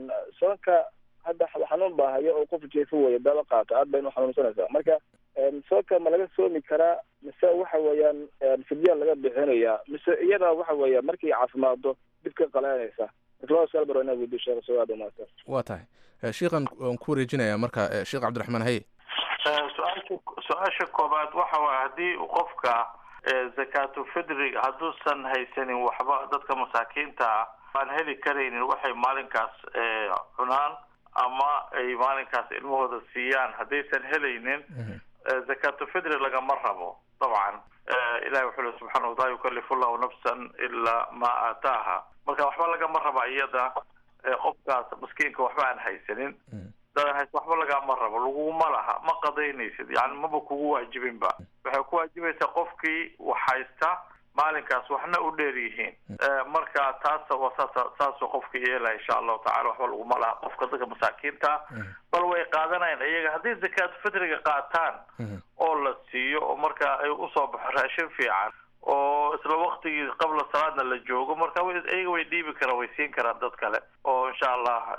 soonka hadda xanuun baa haya oo qof jeefo weeye daba qaato aad bayna u xanuunsanaysaa marka soonka ma laga soomi karaa mise waxa weeyaan fidya laga bixinayaa mise iyada waxa weeya markay caafimaado dib ka qalaanaysa marka inaa weydiyo sheekh sawaad umaadsan waa tahay sheikhan waan ku wareejinayaa marka sheekh cabdiraxmaan haye su-aasha su-aasha koobaad waxa waay haddii qofka zakaatu fidriga hadduusan haysanin waxba dadka masaakiinta ah aan heli karaynin waxay maalinkaas cunaan ama ay maalinkaas ilmahooda siiyaan haddaysan helaynin zakaatu fidri lagama rabo dabcan ilahi wuxuu le subxana wataala yukalifu llahu nafsan ilaa ma aataaha marka waxba lagama raba iyada qofkaas maskiinka waxba aan haysanin waxba lagama rabo laguma laha ma qadaynaysid yani maba kugu waajibinba waxay ku waajibaysaa qofkii wax haysta maalinkaas waxna u dheer yihiin marka taasa waa saas saasuu qofka yeelaya insha allahu tacala waxba laguma laha qofka dadka masaakiinta bal way qaadanayaan iyaga hadday zakaatu fitriga qaataan oo la siiyo oo marka ay usoo baxo raashin fiican oo isla waktigii qabla salaadna la joogo marka iyaga way dhiibi karaan way siin karaan dad kale oo insha allah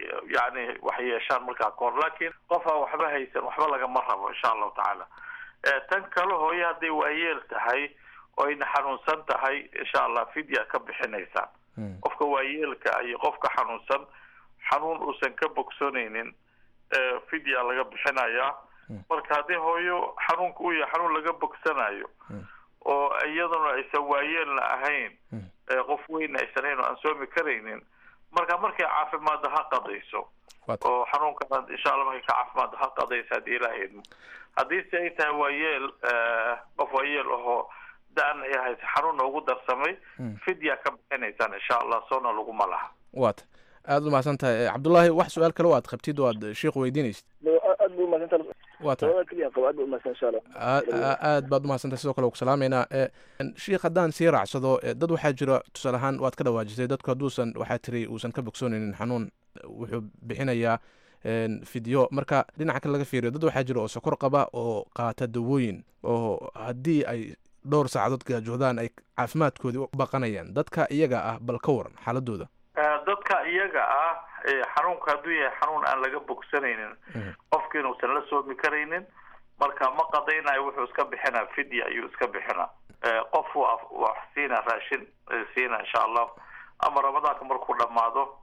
yani wax yeeshaan markaa kahor laakiin qof aan waxba haysan waxba lagama rabo insha allahu tacaala tan kale hooye hadday waayeel tahay oo ayna xanuunsan tahay insha allah fidya ka bixinaysaan qofka waayeelka iyo qofka xanuunsan xanuun uusan ka bogsanaynin fidya laga bixinayaa marka haddii hooyo xanuunka u yahay xanuun laga bogsanayo oo iyaduna aysan waayeelna ahayn qof weyna aysan ahayn oo aan soomi karaynin marka markay caafimaadda ha qadayso oo xanuunkana insha allah markay ka caafimaadda ha qadayso haddii ilaha idmo haddiise ay tahay waayeel qof waayeel ahoo da-an ay haysa xanuunna ugu darsamay fidya ka bixinaysaan insha allah soona laguma laha waata aada u mahadsan tahay cabdullaahi wax su-aal kale o aad qabtid oo aad sheikh weydiinaysid aad bu umahadsanta waa tahay keliya qabo aad bu umahadsan insha allah aad baad umahadsantahay sidoo kale ku salaameynaa sheikh haddaan sii raacsado dad waxaa jira tusaale ahaan waad ka dhawaajisay dadku hadduusan waxaa tiri uusan ka bogsoonaynin xanuun wuxuu bixinayaa fidyo marka dhinaca kale laga fiiriyo dad waxaa jira oo sokor qaba oo qaata dawooyin oo haddii ay dhowr saacadood gaajoodaan ay caafimaadkoodii u baqanayaan dadka iyaga ah bal ka waran xaaladooda dadka iyaga ah xanuunka hadduu yahay xanuun aan laga bogsanaynin qofkiina uusan la soomi karaynin marka ma qadaynayo wuxuu iska bixinaa fidya ayuu iska bixinaa qof wax siina raashin siina insha allah ama ramadaanka markuu dhamaado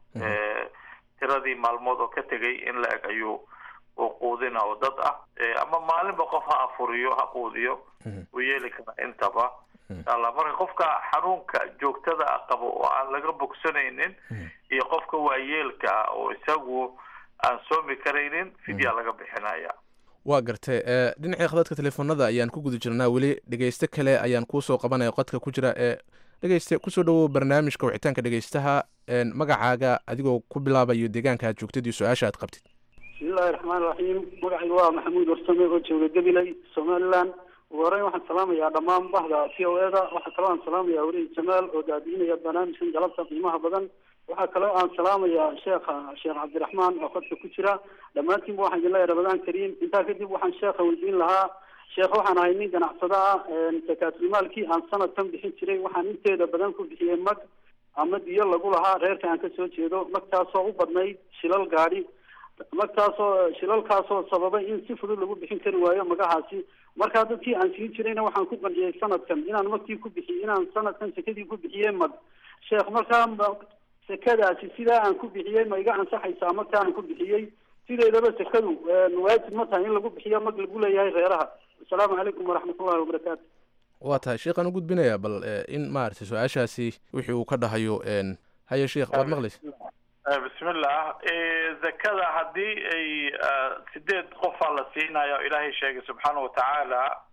tiradii maalmood oo ka tegay in la eg ayuu uu quudina oo dad ah ama maalinba qof ha afuriyo ha quudiyo uu yeeli karaa intaba inshaalla marka qofka xanuunka joogtada ah qabo oo aan laga bogsanaynin iyo qofka waayeelka ah oo isagu aan soomi karaynin fidya laga bixinaya waa gartay dhinacii khadadka telefoonada ayaan ku guda jirnaa weli dhegeyste kale ayaan kuusoo qabanaya qodka ku jira ee dhegeyste kusoo dhawow barnaamijka wicitaanka dhegeystaha magacaaga adigoo ku bilaabayo deegaanka aad joogtid iyo su-aasha aad qabtid bismillahi raxmaan raxiim magacayga waa maxamuud warsame oo jooga gabiley somaliland ugu horeyn waxaan salaamayaa dhammaan bahda t o eda waxaa kaloo aan salaamayaa werihi jamaal oo daadiinaya barnaamijkan galabta qiimaha badan waxaa kaloo aan salaamayaa sheekha sheekh cabdiraxmaan oo khadka ku jira dhammaantiinba waxaan idin leeyahay ramadaan kariim intaa kadib waxaan sheekha weydiin lahaa sheekh waxaan ahay nin ganacsada ah sakaatulmaalkii aan sanadkan bixin jiray waxaan inteeda badan ku bixiyey mag ama diyo lagu lahaa reerka aan kasoo jeedo magtaasoo u badnayd shilal gaadhi magtaasoo shilalkaasoo sababay in si fudud lagu bixin kari waayo magahaasi markaa dadkii aan siin jirayna waxaan ku qanciyey sanadkan inaan magtii ku bixiy inaan sanadkan sekadii ku bixiyey mag sheekh markaa sekadaasi sidaa aan ku bixiyey ma iga ansaxaysaa magta aan ku bixiyey sideedaba sekadu waajib ma tahay in lagu bixiyo mag lagu leeyahay reeraha asalaamu calaykum waraxmatullahi wabarakaatu waa tahay sheekhaan u gudbinaya bal in maaragtay su-aashaasi wixii uu ka dhahayo haye sheekh waad maqlaysa bismillah zakada haddii ay sideed qofaa la siinayo ilaahay sheegay subxaana watacaala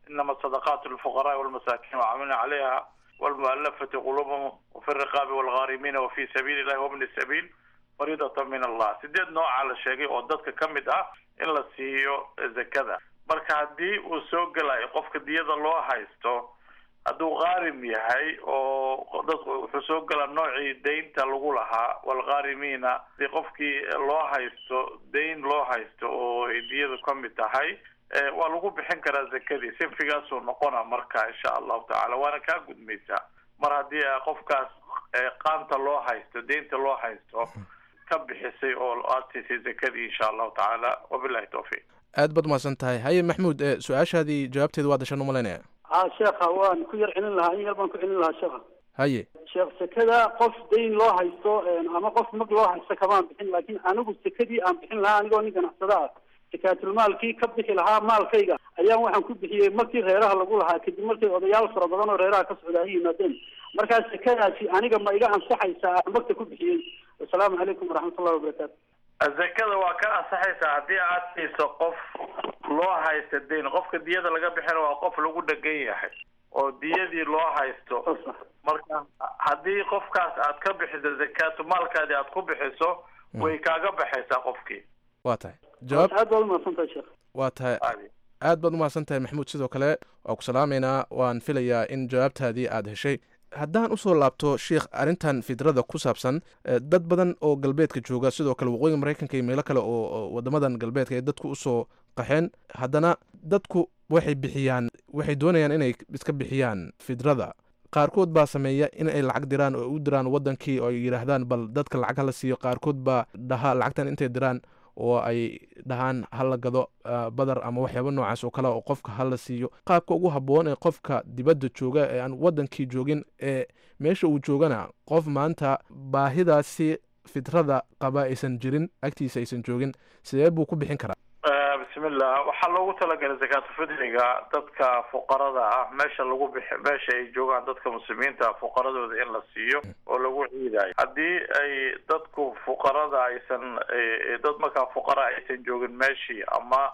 inama sadaqaatu lilfuqaraai walmasaakiin wacamilna calayha walmu'alafati quluubahum wafi riqaabi walghaarimiina wafi sabiili illahi wabni sabiil fariidatan min allah sideed noocaa la sheegay oo dadka ka mid ah in la siiyo zakada marka haddii uu soo gelayo qofka diyada loo haysto hadduu qaarim yahay oo dadku wuxuu soo galaa noocii daynta lagu lahaa walghaarimiina hadii qofkii loo haysto dayn loo haysto oo ay diyadu ka mid tahay waa lagu bixin karaa zakadii sinfigaasuu noqona marka insha allahu tacala waana kaa gudmaysaa mar haddii qofkaas qaanta loo haysto daynta loo haysto ka bixisay oo aad siisay zakadii insha allahu tacaala wabilahi tawfiiq aad baad umahadsan tahay haye maxmuud su-aashaadii jawaabteeda waa dashan umalaynaya ha sheekha waan ku yar celin lahaa in yar baan ku celin lahaa sheekha haye sheekh sekada qof dayn loo haysto ama qof mag loo haysto kamaan bixin laakiin anigu sekadii aan bixin lahaa anigoo nin ganacsada ah sakaatulmaalkii ka bixi lahaa maalkayga ayaan waxaan ku bixiyey markii reeraha lagu lahaa kadib markay odayaal fara badan oo reeraha ka socda ay yimaadeen markaa sekadaasi aniga ma iga ansaxaysaa aan magta ku bixiyey wasalaamu calaykum waraxmatullahi wabarakaatu zakada waa ka ansaxaysaa haddii aad siiso qof loo haysta dayn qofka diyada laga bixina waa qof lagu dhegan yahay oo diyadii loo haysto marka haddii qofkaas aad ka bixiso zakaatu maalkaadii aad ku bixiso way kaaga baxaysaa qofkii waa tahay jawaab aad baad umahadsan tahay sheekh waa tahay aad baad umahadsan tahay maxamuud sidoo kale waa ku salaameynaa waan filayaa in jawaabtaadii aad heshay haddaan usoo laabto sheikh arrintan fidrada ku saabsan dad badan oo galbeedka jooga sidoo kale waqooyiga maraykanka iyo meelo kale oo wadamadan galbeedka ay dadku usoo qaxeen haddana dadku waxay bixiyaan waxay doonayaan inay iska bixiyaan fidrada qaarkood baa sameeya in ay lacag diraan oo u diraan wadankii oo ay yidhaahdaan bal dadka lacag hala siiyo qaarkood baa dhaha lacagtan intay diraan oo ay dhahaan hala gado badar ama waxyaaba noocaas oo kale oo qofka hala siiyo qaabka ugu habboon ee qofka dibadda jooga ee aan wadankii joogin ee meesha uu joogana qof maanta baahidaasi fitrada qaba aysan jirin agtiisa aysan joogin sidee buu ku bixin karaa bismillah waxaa loogu talagalay zakaatu fidriga dadka fuqarada ah meesha lagu bixi meesha ay joogaan dadka muslimiinta fuqaradooda in la siiyo oo lagu ciidayo haddii ay dadku fuqarada aysan dad markaa fuqara aysan joogin meeshii ama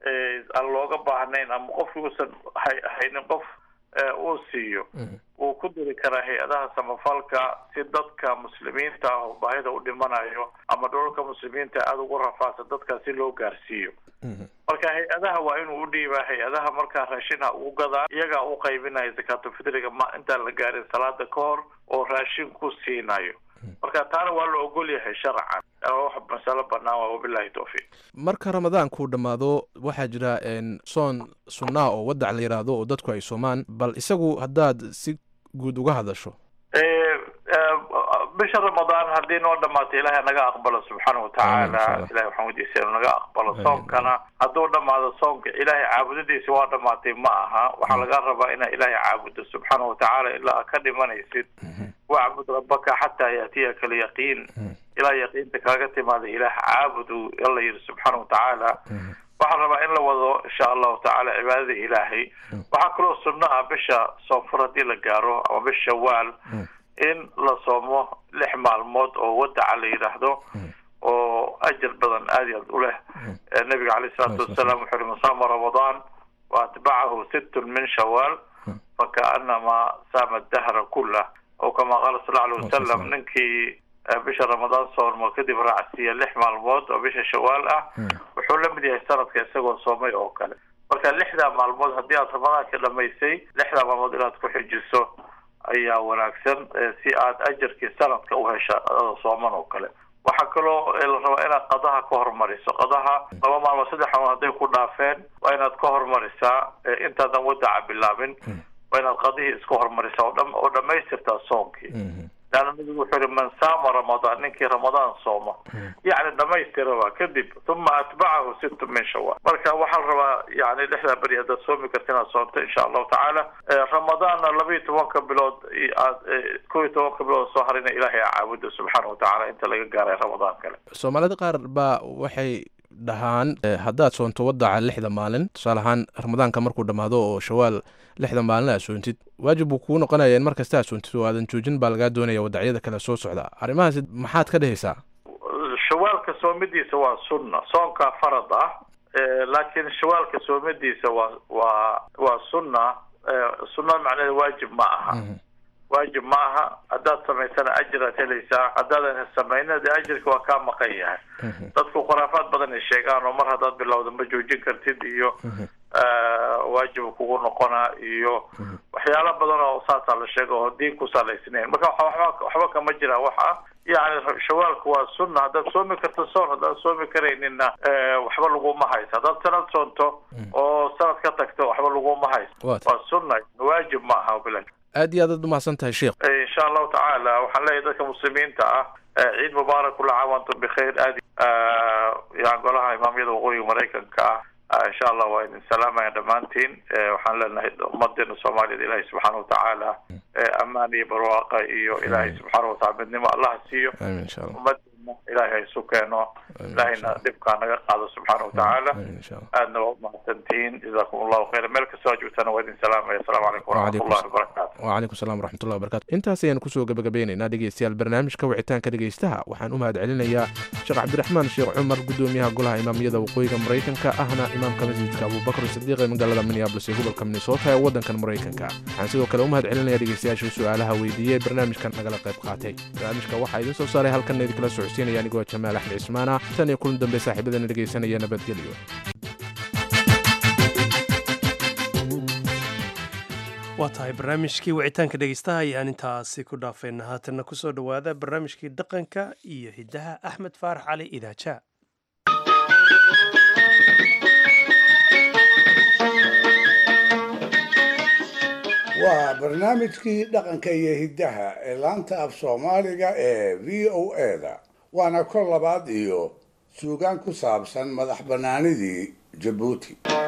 aan looga baahnayn ama qofki uusan haynin qof uu siiyo wuu ku diri karaa hay-adaha samafalka si dadka muslimiinta ah oo baahida u dhimanayo ama dholalka muslimiinta aada ugu rafaasa dadka si loo gaarsiiyo marka hay-adaha waa inuu u dhiibaa hay-adaha markaa raashinha ugu gadaa iyagaa u qaybinaya zakaatulfitriga ma intaan la gaarin salaada ka hor oo raashin ku siinayo marka taana waa la ogol yahay sharcan wax masalo banaan waa wabilahi tawfiiq marka ramadaankuu dhammaado waxaa jira soon sunnaa oo wadac la yidhaahdo oo dadku ay soomaan bal isagu haddaad si guud uga hadasho bisha ramadaan haddii noo dhamaatay ilaahay naga aqbalo subxaana watacaala ilahay waxaan weydiisay inuu naga aqbalo soonkana hadduu dhamaado soonka ilaahay caabudadiisa waa dhamaatay ma aha waxaa laga rabaa inaa ilaahay caabudo subxaana watacaala ilaa ka dhimanaysid wacbud rabbaka xataa yaatiyaka alyaqiin ilaa yaqiinta kaaga timaada ilaah caabudu alla yidhi subxaana watacaala waxaan rabaa in la wado insha allahu tacaala cibaadada ilaahay waxaa kaloo sunno ah bisha soonfur haddii la gaaro ama bisha shawaal in la soomo lix maalmood oo wadaca la yidhaahdo oo ajar badan aad iyo aad u leh nabiga caleyh isalaatu wasalaam wuxuu uhi man saama ramadaan wa atbacahu sittun min shawaal fakaanama saama dahra kullah oo kama qaala sal alay wasalam ninkii bisha ramadaan soormo kadib raacsiiya lix maalmood oo bisha shawaal ah wuxuu la mid yahay sanadka isagoo soomay oo kale marka lixdaa maalmood haddii aad ramadaanka dhamaysay lixdaa maalmood inaad ku xijiso ayaa wanaagsan si aad ajarkii sanadka u hesha sooman oo kale waxaa kaloo la rabaa inaad qadaha ka hormariso qadaha laba maalmood saddex maalmood hadday ku dhaafeen waa inaad ka hormarisaa intaadan wadaca bilaabin waa inaad qadihii iska hormarisaa oo dhamaystirtaa soonkii leanna nabigu wuxuu yihi man saama ramadaan ninkii ramadaan sooma yacni dhamaystiraba kadib uma atbacahu sittu min shawaal marka waxaa la rabaa yani lixdaa beri haddaad soomi karta inaad soomto insha allahu tacaala ramadaanna laba iyo tobanka bilood aad kow iyo tobanka bilood soo harina ilaahay a caabudo subxaana watacaala inta laga gaaray ramadaan kale soomaalida qaar baa waxay dhahaan haddaad soonto wadaca lixda maalin tusaale ahaan ramadaanka markuu dhammaado oo shawaal lixda maalin aad soontid waajib buu kuu noqonaya in mar kasta aad soontid oo aadan joojin baa lagaa doonaya wadacyada kale soo socda arrimahaasi maxaad ka dhehaysaa shawaalka soomidiisa waa sunna soonkaa farad ah laakiin shawaalka soomadiisa waa waa waa sunna sunna macnaheed waajib ma aha waajib ma aha haddaad samaysana ajiraad helaysaa haddaadan samayna dee ajirka waa kaa maqan yahay dadku khuraafaad badan ay sheegaan oo mar haddaad bilowda ma joojin kartid iyo waajib kugu noqona iyo waxyaalo badan oo saasaa la sheega oo diin ku salaysnayn marka waxba waxba kama jira waxa yani shawaalku waa sunna haddaad soomi karto soon haddaad soomi karayninna waxba laguma hayso haddaad sanad soonto oo sanad ka tagto waxba laguma hayso waa sunna waajib ma aha bila aad iyo aad aad umahadsan tahay sheekh insha allahu tacaala waxaan leeyahay dadka muslimiinta ah ciid mubaarak kula caam antum bikhayr aad yani golaha imaamyada waqooyiga maraykanka ah insha allah waa idin salaamaya dhammaantiin waxaan leenahay ummadeena soomaaliyada ilaahay subxaana watacaala ammaan iyo barwaaqa iyo ilaahay subxaana wataala midnimo allaha siiyo ummadeena ilaahay ha isu keeno ilaahayna dhibkaa naga qaado subxaana watacaala aadna waa umahadsantihiin jazakum allahu khayra meel kastoo joogtana waa idin salaamaya asalaamu calaykum waraxmatullahi wabarakatu wcalaykum salam waraxmatullahi wabarakatu intaas ayaanu kusoo gabagabeynaynaa dhegeystayaal barnaamijka wicitaanka dhegeystaha waxaan u mahad celinayaa sheekh cabdiraxmaan sheekh cumar gudoomiyaha golaha imaamiyada waqooyiga maraykanka ahna imaamka masjidka abubakr sadiiq ee magaalada minneabolis ee gobolka minnesota ee waddankan maraykanka waxaan sidoo kale u mahad celinaya dhegeystayaasha su-aalaha weydiiyey barnaamijkan nagala qayb qaatay barnaamijka waxaa idiin soo saaray halkanna idinkala socodsiinaya anigoo jamaal axmed cismaana tan iyo kulan dambe saaxiibadana dhegeysanaya nabadgelyo waa tahay barnaamijkii wicitaanka dhegeystaha ayaan intaasi ku dhaafayna haatanna kusoo dhowaada barnaamijkii dhaqanka iyo hiddaha axmed faarax cali idaaja waa barnaamijkii dhaqanka iyo hiddaha ee laanta af soomaaliga ee v o eda waana kor labaad iyo suugaan ku saabsan madax bannaanidii jabuuti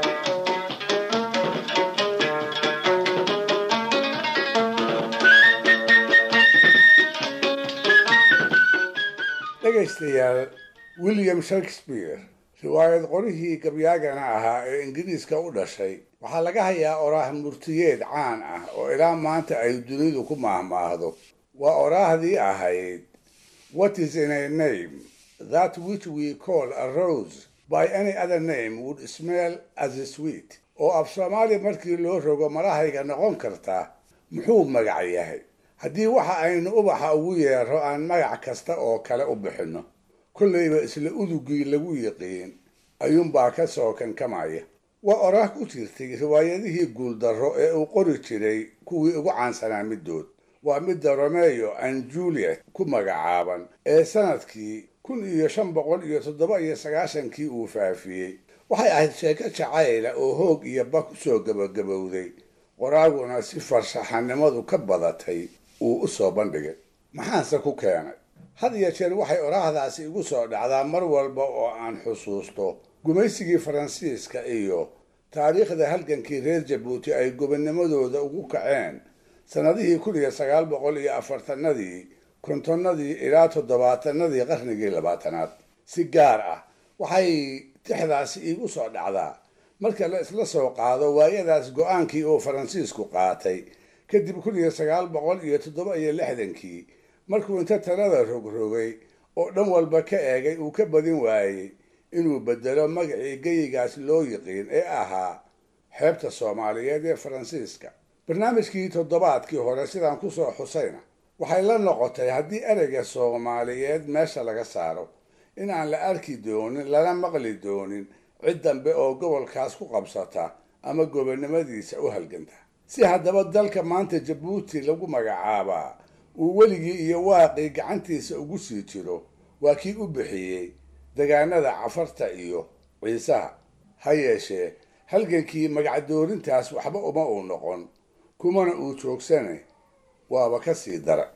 dhegaystayaal william shakespeare riwaayad qorihii gabyaagana ahaa ee ingiriiska u dhashay waxaa laga hayaa oraah murtiyeed caan ah oo ilaa maanta ay dunidu ku maahmaahdo waa oraahdii ahayd what is in a name that which we call a rose by any other name would smell as a sweet oo af soomaaliya markii loo rogo marahayga noqon karta muxuu magac yahay haddii waxa aynu ubaxa ugu yeero aan magac kasta oo kale u bixinno kollayba isla udugii lagu yiqiin ayuunbaa ka soo kankamaya waa oraah ku jirtay riwaayadihii guuldarro ee uu qori jiray kuwii ugu caansanaa middood waa midda romeyo and juliet ku magacaaban ee sanadkii kun iyo shan boqol iyo toddoba iyo sagaashankii uu faafiyey waxay ahayd sheeko jacayla oo hoog iyo ba ku soo gabagabowday qoraaguna si farshaxanimadu ka badatay uu u soo bandhigay maxaanse ku keenay had iyo jeer waxay oraahdaasi igu soo dhacdaa mar walba oo aan xusuusto gumaysigii faransiiska iyo taariikhda halgankii reer jabuuti ay gobonnimadooda ugu kaceen sannadihii kun iyo sagaal boqol iyo afartanadii kontonnadii ilaa toddobaatanadii qarnigii labaatanaad si gaar ah waxay tixdaasi iigu soo dhacdaa marka la isla soo qaado waayadaas go-aankii uu faransiisku qaatay kadib kun iyo sagaal boqol iyo toddoba iyo lixdankii markuu inta talada rogrogay oo dhan walba ka eegay uu ka badin waayey inuu bedelo magacii geyigaas loo yiqiin ee ahaa xeebta soomaaliyeed ee faransiiska barnaamijkii toddobaadkii hore sidaan kusoo xusayna waxay la noqotay haddii ereyga soomaaliyeed meesha laga saaro in aan la arki doonin lana maqli doonin cid dambe oo gobolkaas ku qabsata ama gobonnimadiisa u halganta si haddaba dalka maanta jabuuti lagu magacaabaa uu weligii iyo waaqii gacantiisa ugu sii jiro waa kii u bixiyey degaanada cafarta iyo ciisaha ha yeeshee halgankii magacdoorintaas waxba uma uu noqon kumana uu joogsane waaba ka sii dara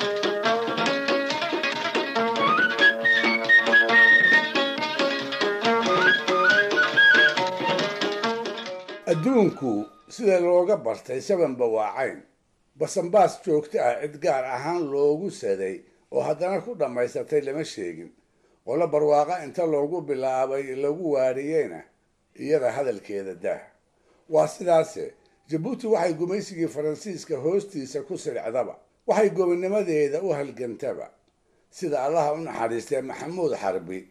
adduunku sida looga bartay sabanba waa cayn basanbaas joogto ah cid gaar ahaan loogu saday oo haddana ku dhammaysatay lama sheegin qolo barwaaqa inta loogu bilaabay lagu waariyeyna iyada hadalkeeda daah waa sidaase jabuuti waxay gumaysigii faransiiska hoostiisa ku siricdaba waxay gobonnimadeeda u halgantaba sida allaha u naxariistay maxamuud xarbi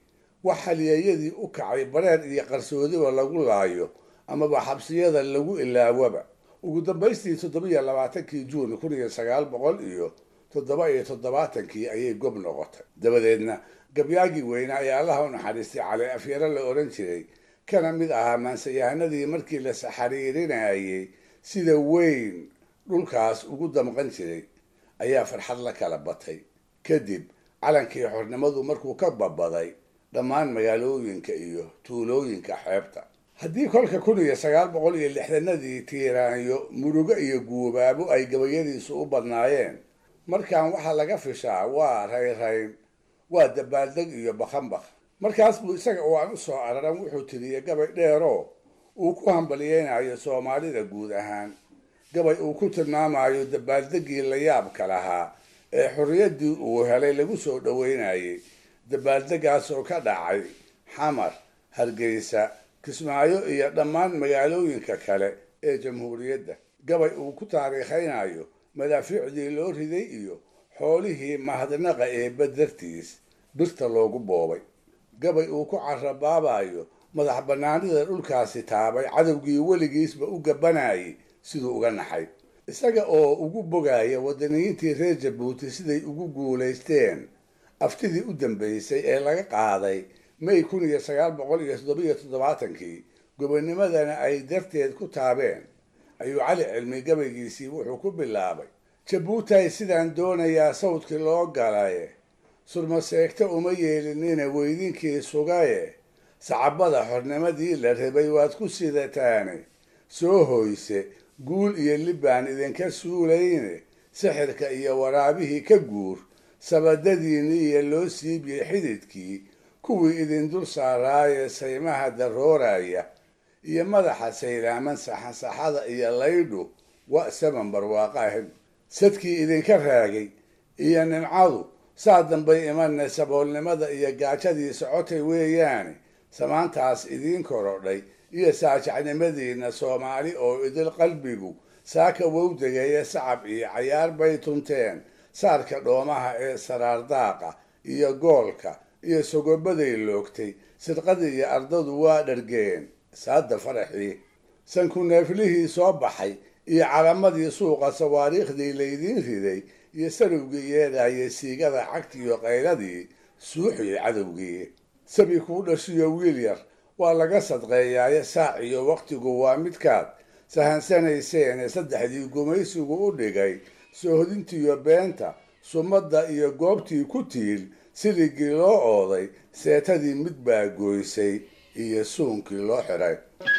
wax halyeeyadii u kacay bareer iyo qarsoodiba lagu laayo amaba xabsiyada lagu ilaawaba ugu dambaystii toddobiyo labaatankii juun kun iyo sagaal boqol iyo toddoba iyo toddobaatankii ayay gob noqotay dabadeedna gabyaagii weynaa ee allaha u naxariistay cali afyaro la odhan jiray kana mid ahaa maansayahanadii markii la saxariirinayay sida weyn dhulkaas ugu damqan jiray ayaa farxad la kala batay kadib calankii xornimadu markuu ka babaday dhammaan magaalooyinka iyo tuulooyinka xeebta haddii kolka kun iyo sagaal boqol iyo lixdanadii tiiraanyo murugo iyo guubaabo ay gabayadiisu u badnaayeen markaan waxaa laga fishaa waa rayrayn waa dabaaldeg iyo bakhanbakh markaas buu isaga oo aan u soo araran wuxuu tiriyey gabay dheeroo uu ku hambalyeynayo soomaalida guud ahaan gabay uu ku tilmaamayo dabaaldeggii la yaabka lahaa ee xorriyaddii uu helay lagu soo dhoweynayay dabaaldeggaasoo ka dhacay xamar hargeysa kismaayo iyo dhammaan magaalooyinka kale ee jamhuuriyadda gabay uu ku taariikhaynayo madaafiicdii loo riday iyo xoolihii mahadnaqa ee badartiis birta loogu boobay gabay uu ku carabaabayo madax bannaanida dhulkaasi taabay cadowgii weligiisba u gabanayay siduu uga naxay isaga oo ugu bogaya wadaniyiintii reer jabuuti siday ugu guulaysteen aftidii u dambeysay ee laga qaaday may kun iyo sagaal boqol iyo toddobiyo toddobaatankii gobonimadana ay darteed ku taabeen ayuu cali cilmi gabaygiisii wuxuu ku bilaabay jabuutay sidaan doonayaa sawdkii loo galaye surmaseegta uma yeelinina weydinkii sugaye sacabada xornimadii la rabay waad ku sidataane soo hoyse guul iyo libbaan idinka suulayne sixirka iyo waraabihii ka guur sabadadiinni iyo loo siibiyey xididkii kuwii idin dul saaraaye saymaha darooraya iyo madaxa saylaaman saxansaxada iyo laydhu wa saman barwaaqaahib sadkii idinka raagay iyo nimcadu saa dambay imanay saboolnimada iyo gaajadii socotay weeyaane samaantaas idiin korodhay iyo saajacnimadiinna soomaali oo idil qalbigu saaka wowdegeeye sacab iyo cayaar bay tunteen saarka dhoomaha ee saraardaaqa iyo goolka iyo sogobaday loogtay sidqadii iyo ardadu waa dhargeen saada faraxii sanku neeflihii soo baxay iyo calamadii suuqa sawaariikhdii laydiin riday iyo sarowgii yeedhaye siigada cagtiiyo qayladii suuxiyey cadowgii sabi kuu dhashiyo wiil yar waa laga sadqeeyaaye saac iyo wakhtigu waa midkaad sahansanayseene saddexdii gumaysigu u dhigay soohodintiiyo beenta sumadda iyo goobtii ku tiil siligii loo ooday seetadii mid baa goysay iyo suunkii loo xidhay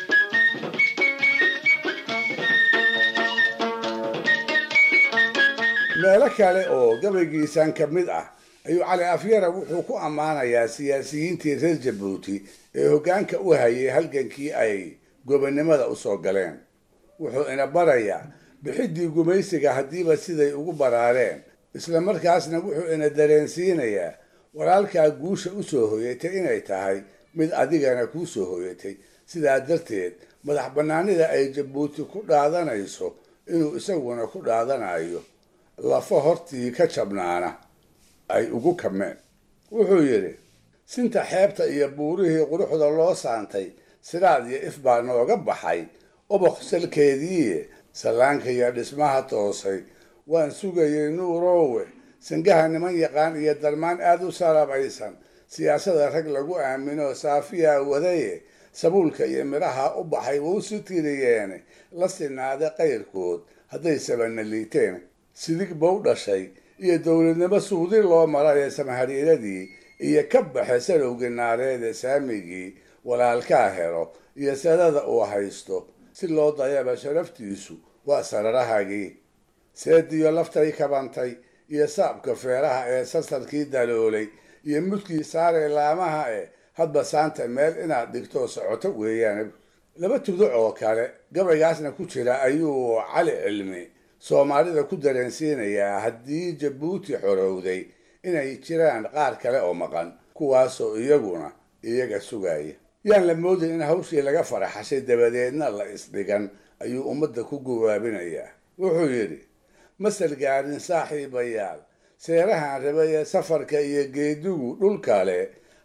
meelo kale oo gabaygiisan ka mid ah ayuu cali afyara wuxuu ku ammaanayaa siyaasiyiintii reer jabuuti ee hoggaanka u hayay halgankii ay gobonnimada usoo galeen wuxuu ina barayaa bixiddii gumaysiga haddiiba siday ugu baraareen isla markaasna wuxuu ina dareensiinayaa walaalkaa guusha usoo hoyatay inay tahay mid adigana kuu soo hoyatay sidaa darteed madax bannaanida ay jabuuti ku dhaadanayso inuu isaguna ku dhaadanayo lafo hortii ka jabnaana ay ugu kameen wuxuu yidhi sinta xeebta iyo buurihii quruxda loo saantay sidaad iyo if baa nooga baxay oboq salkeedii sallaanka iyo dhismaha toosay waan sugayay nuurowe sangaha niman yaqaan iyo darmaan aada u sarabaysan siyaasada rag lagu aamino saafiyaa wadaye sabuulka iyo midhaha u baxay wuu si tiriyeene la sinaaday qayrkood hadday sabana liiteen sidig bow dhashay iyo dowladnimo suudi loo maray samahariiradii iyo ka baxe salowgii naareede saamigii walaalkaa helo iyo sadada uu haysto si loo dayaba sharaftiisu waa sararahagii seediyo laftay kabantay iyo saabka feeraha ee sasarkii daloolay iyo mudkii saaree laamaha e hadba saanta meel inaad dhigto socoto weeyaan laba tuduc oo kale gabaygaasna ku jira ayuu cali cilmi soomaalida ku dareensiinayaa haddii jabuuti xorowday inay jiraan qaar kale oo maqan kuwaasoo iyaguna iyaga sugaya yaan la moodin in hawshii laga faraxashay dabadeedna la isdhigan ayuu ummadda ku gawaabinayaa wuxuu yidhi masal gaarin saaxiibayaal seerahan rabay ee safarka iyo geedigu dhul kale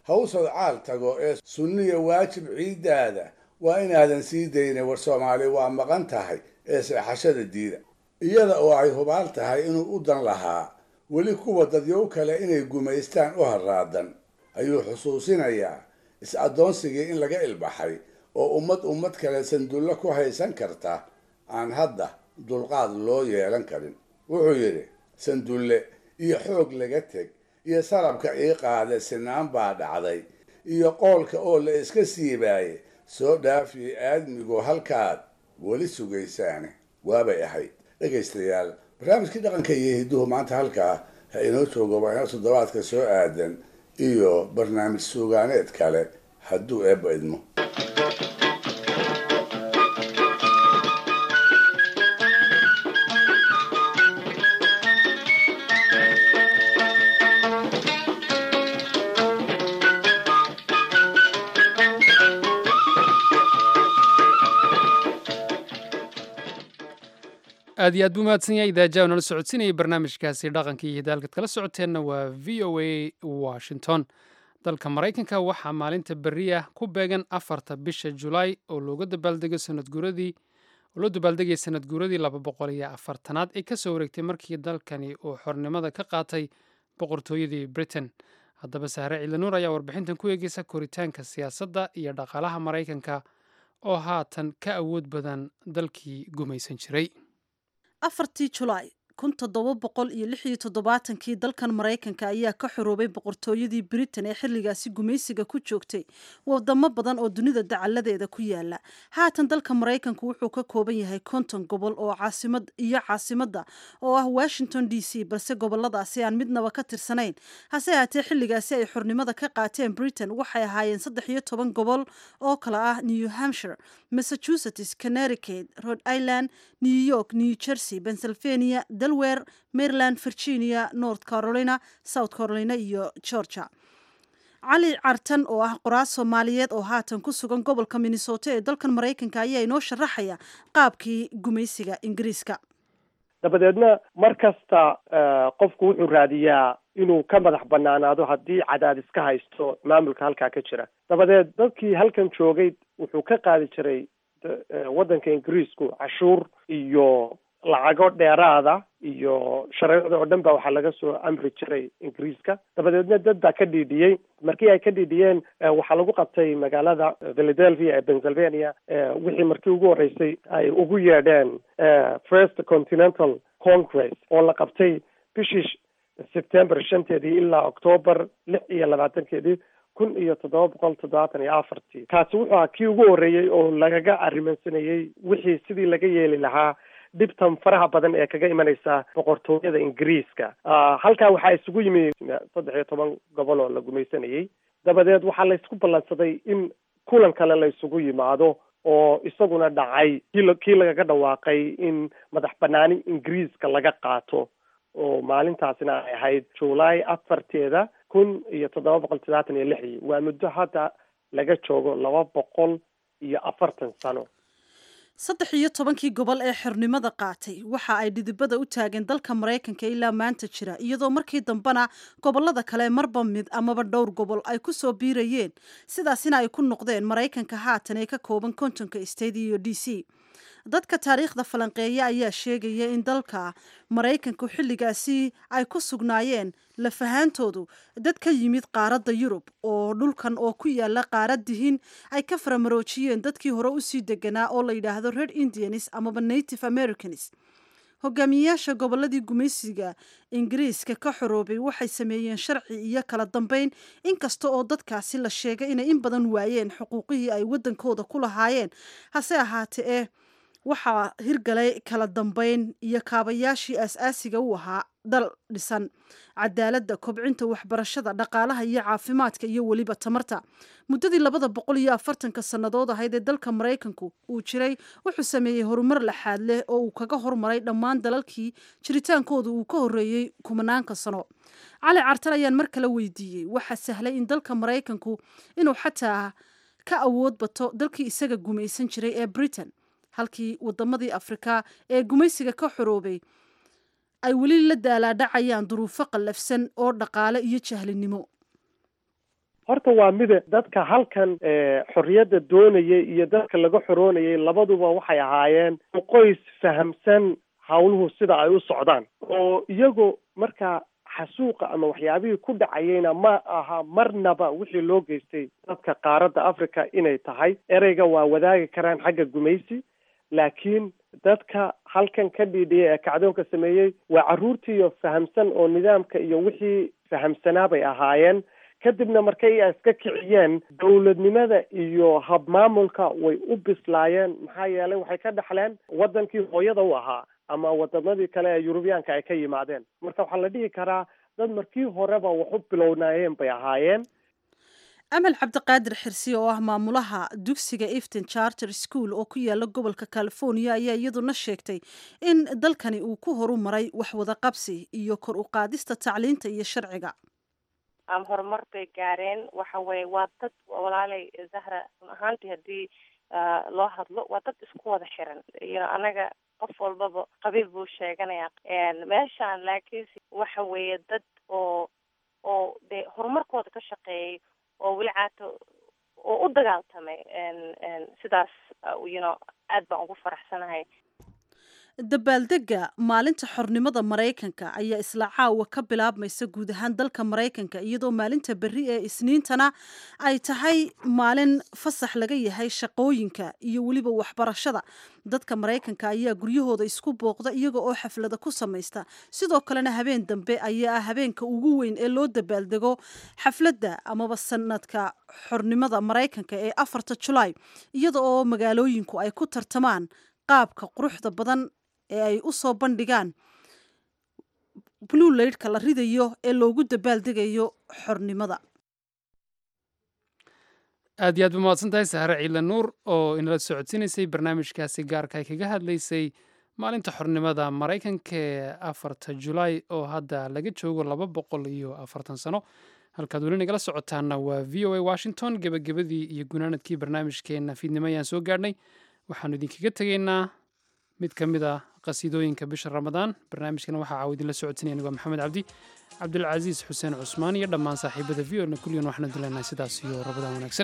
haw sodcaal tago ee sunniya waajib ciiddaada waa inaadan sii daynin war soomaali waa maqan tahay ee seexashada diida iyada oo ay hubaal tahay inuu u dan lahaa weli kuwa dadyow kale inay gumaystaan u harraadan ayuu xusuusinayaa is-addoonsigii in laga ilbaxay oo ummad ummad kale sandullo ku haysan karta aan hadda dulqaad loo yeelan karin wuxuu yidhi sandulle iyo xoog laga teg iyo sarabka ii qaade sinaan baa dhacday iyo qoolka oo la iska siibaaye soo dhaafiye aadmigu halkaad weli sugaysaane waabay ahayd dhegaystayaal barnaamijkii dhaqanka iyo hidduhu maanta halkaa ha inoo joogo waa inoo toddobaadka soo aadan iyo barnaamij suugaaneed kale hadduu eebba idmo aad iyo aad buu mahadsan yahay idaajaha nala socodsiinayay barnaamijkaasi dhaqanka iyo hidaalkad kala socoteenna waa v o a washington dalka maraykanka waxaa maalinta berri ah ku beegan afarta bisha julaay oo looga dabaaldego sanadguuradii oo loo dabaaldegaya sanad guuradii laba boqol iyo afartanaad ee kasoo wareegtay markii dalkani uu xornimada ka qaatay boqortooyadii britain haddaba sahre ciidanuur ayaa warbixintan ku eegeysa koritaanka siyaasadda iyo dhaqaalaha maraykanka oo haatan ka awood badan dalkii gumaysan jiray afartii julaay kun toddoba boqol iyo lix iyo toddobaatankii dalkan maraykanka ayaa ka xoroobay boqortooyadii britain ee xilligaasi gumaysiga ku joogtay wadamo badan oo dunida dacaladeeda ku yaala haatan dalka maraykanku wuxuu ka kooban yahay konton gobol oo caasimad iyo caasimadda oo ah washington d c balse goboladaasi aan midnaba ka tirsanayn hase haatee xilligaasi ay xornimada ka qaateen britain waxay ahaayeen saddex iyo toban gobol oo kale ah new hampshire massachusetts connecticut rhode island new york new jersey pennsylvania delaware maryland virginia north carolina south carolina iyo georgia cali cartan oo ah qoraas soomaaliyeed oo haatan ku sugan gobolka minnesota ee dalkan maraykanka ayaa inoo sharaxaya qaabkii gumaysiga ingiriiska dabadeedna mar kasta qofku wuxuu raadiyaa inuu ka madax banaanaado haddii cadaadis ka haysto maamulka halkaa ka jira dabadeed dadkii halkan joogay wuxuu ka qaadi jiray waddanka ingiriisku cashuur iyo lacago dheeraada iyo shareecda oo dhan ba waxaa laga soo amri jiray ingiriiska dabadeedna dad baa ka dhiidhiyey markii ay ka dhiidhiyeen waxaa lagu qabtay magaalada philadelphia ee pennsylvania wixii markii ugu horreysay ay ugu yeedheen first continental congress oo la qabtay bishii september shanteedii ilaa octoober lix iyo labaatankeedii kun iyo toddoba boqol toddobaatan iyo afartii kaasi wuxuu ahaa kii ugu horreeyey oo lagaga arrimansanayey wixii sidii laga yeeli lahaa dhibtan faraha badan ee kaga imanaysa boqortooyada ingiriiska halkaa waxaa isugu yimi saddex iyo toban gobol oo la gumaysanayey dabadeed waxaa laysku ballansaday in kulan kale la isugu yimaado oo isaguna dhacay kii kii lagaga dhawaaqay in madax banaani ingiriiska laga qaato oo maalintaasina ay ahayd july afarteeda kun iyo toddoba boqol toddobaatan iyo lixdii waa muddo hadda laga joogo laba boqol iyo afartan sano saddex iyo tobankii gobol ee xornimada qaatay waxa ay dhidibada u taageen dalka maraykanka ilaa maanta jira iyadoo markii dambena gobolada kale marba mid amaba dhowr gobol ay ku soo biirayeen sidaasina ay ku noqdeen maraykanka haatan ee ka kooban kontonka state iyo d c dadka taariikhda falanqeeya ayaa sheegaya in dalka maraykanku xilligaasi ay ku sugnaayeen lafahaantoodu dad ka yimid qaaradda yurub oo dhulkan oo ku yaala qaaradihin ay ka faramaroojiyeen dadkii hore usii deganaa oo la yidhaahdo red indians amaba native americans hogaamiyeyaasha goboladii gumaysiga ingiriiska ka xoroobay waxay sameeyeen sharci iyo kala dambeyn inkasta oo dadkaasi la sheegay inay in badan waayeen xuquuqihii ay waddankooda ku lahaayeen hase ahaatee eh waxaa hirgalay kala dambeyn iyo kaabayaashii aas-aasiga u ahaa dal dhisan cadaaladda kobcinta waxbarashada dhaqaalaha iyo caafimaadka iyo weliba tamarta muddadii labada boqol iyo afartanka sannadood ahayd ee dalka maraykanku uu jiray wuxuu sameeyey horumar laxaad leh oo uu kaga hormaray dhammaan dalalkii jiritaankooda uu ka horreeyey kumanaanka sano cali cartan ayaan mar kale weydiiyey waxaa sahlay in dalka maraykanku inuu xataa ka awood bato dalkii isaga gumaysan jiray ee britain halkii wadamadii afrika ee gumaysiga ka xoroobay ay weli la daalaadhacayaan duruufo qallafsan oo dhaqaale iyo jahlinimo horta waa mida dadka halkan xorriyadda doonayay iyo dadka laga xoroonayay labaduba waxay ahaayeen qoys fahamsan hawluhu sida ay u socdaan oo iyagoo markaa xasuuqa ama waxyaabihii ku dhacayeyna ma aha marnaba wixii loo geystay dadka qaaradda africa inay tahay ereyga waa wadaagi karaan xagga gumaysi laakiin dadka halkan ka dhiidhiyay ee kacdoonka sameeyey waa carruurtiiyo fahamsan oo nidaamka iyo wixii fahamsanaa bay ahaayeen kadibna markay ay iska kiciyeen dowladnimada iyo habmaamulka way u bislaayeen maxaa yeelay waxay ka dhaxleen waddankii hooyada u ahaa ama wadamadii kale ee yurubiyaanka ay ka yimaadeen marka waxaa la dhihi karaa dad markii horeba wax u bilownaayeen bay ahaayeen amal cabdiqaadir xirsi oo ah maamulaha dugsiga efton charter school oo ku yaala gobolka california ayaa iyaduna sheegtay in dalkani uu ku horu maray wax wada qabsi iyo kor u qaadista tacliinta iyo sharciga ama horumar bay gaareen waxa weye waa dad walaalay zahra run ahaantii haddii loo hadlo waa dad isku wada xiran iyo anaga qof walbaba qabiil buu sheeganaya meeshaan laakiinse waxa weeye dad oo oo dee horumarkooda ka shaqeeyay oo weli caato oo u dagaaltamay sidaas you know aad baan ugu faraxsanahay dabaaldega maalinta xornimada maraykanka ayaa isla caawa ka bilaabmaysa guud ahaan dalka maraykanka iyadoo maalinta berri ee isniintana ay tahay maalin fasax laga yahay shaqooyinka iyo weliba waxbarashada dadka maraykanka ayaa guryahooda isku booqda iyaga oo xaflada ku samaysta sidoo kalena habeen dambe ayaa ah habeenka ugu weyn ee loo dabaaldego xafladda amaba sanadka xornimada maraykanka ee afarta julaay iyada oo magaalooyinku ay ku tartamaan qaabka quruxda badan ee ay u soo bandhigaan blue laydhka la ridayo ee loogu dabaaldegayo xornimada aad iyo aad ba mahadsan tahay sahre ciila nuur oo inala socodsiinaysay barnaamijkaasi gaarka ay kaga hadlaysay maalinta xornimada maraykanka ee afarta julaay oo hadda laga joogo laba boqol iyo afartan sano halkaad weli nagala socotaana waa v o a washington gebagabadii iyo gunaanadkii barnaamijkeenna fiidnimo ayaan soo gaadhnay waxaanu idinkaga tegaynaa mid ka mid a qasiidooyinka bisha ramadaan barnaamijkana waxaa caawa idinla socodsinaya anigoo maxamed cabdi cabdulcasiis xuseen cusmaan iyo dhammaan saaxiibada v ona kulligan waxaanu dilenahay sidaas iyo rabadaan wanaagsan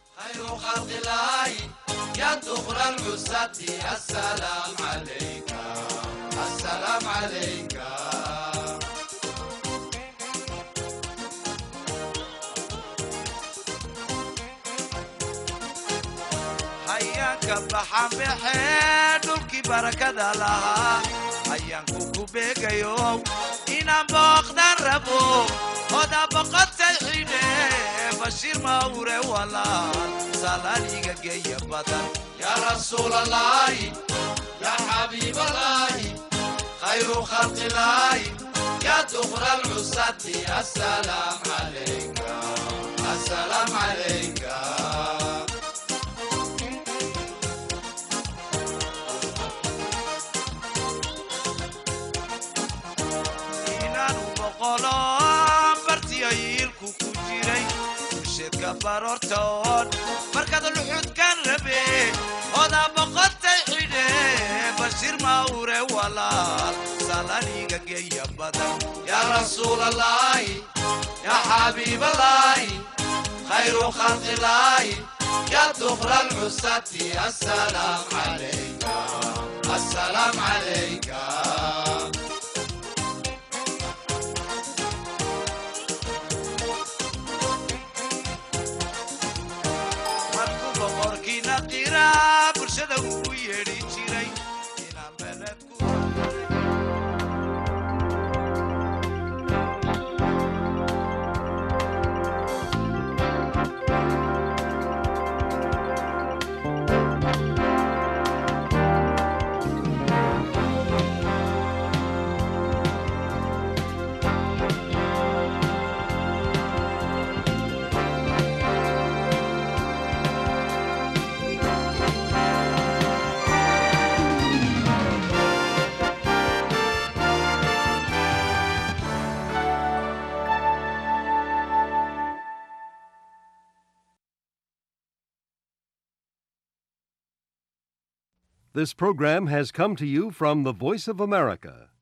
hayaanka baxanbaxee dhulkii barakada lahaa hayaanku ku beegayo inaan booqdan rabo oda boqotay xidhe bashiir mawre walaal salaaliga geeya badan yaa rasuulalaahi yaa xabiibalaahi khayru khalqilaahi yaa dukra alcusati asalaam calayka asalaam calayka bartiyayiilku ku jiray bulsheedka baroortoon markaad luxudkan rabe oda boqotay xidhe bashiir mawre walaal salaniga geeya badan yaa rasuulalaahi yaa xabiibalaahi khayru khalqilaahi yaa dukra alcusati asalaam calayka asalaam calayka bulshada ugu yeedhi jiray inaan beledku This program has come to you from the Voice of America,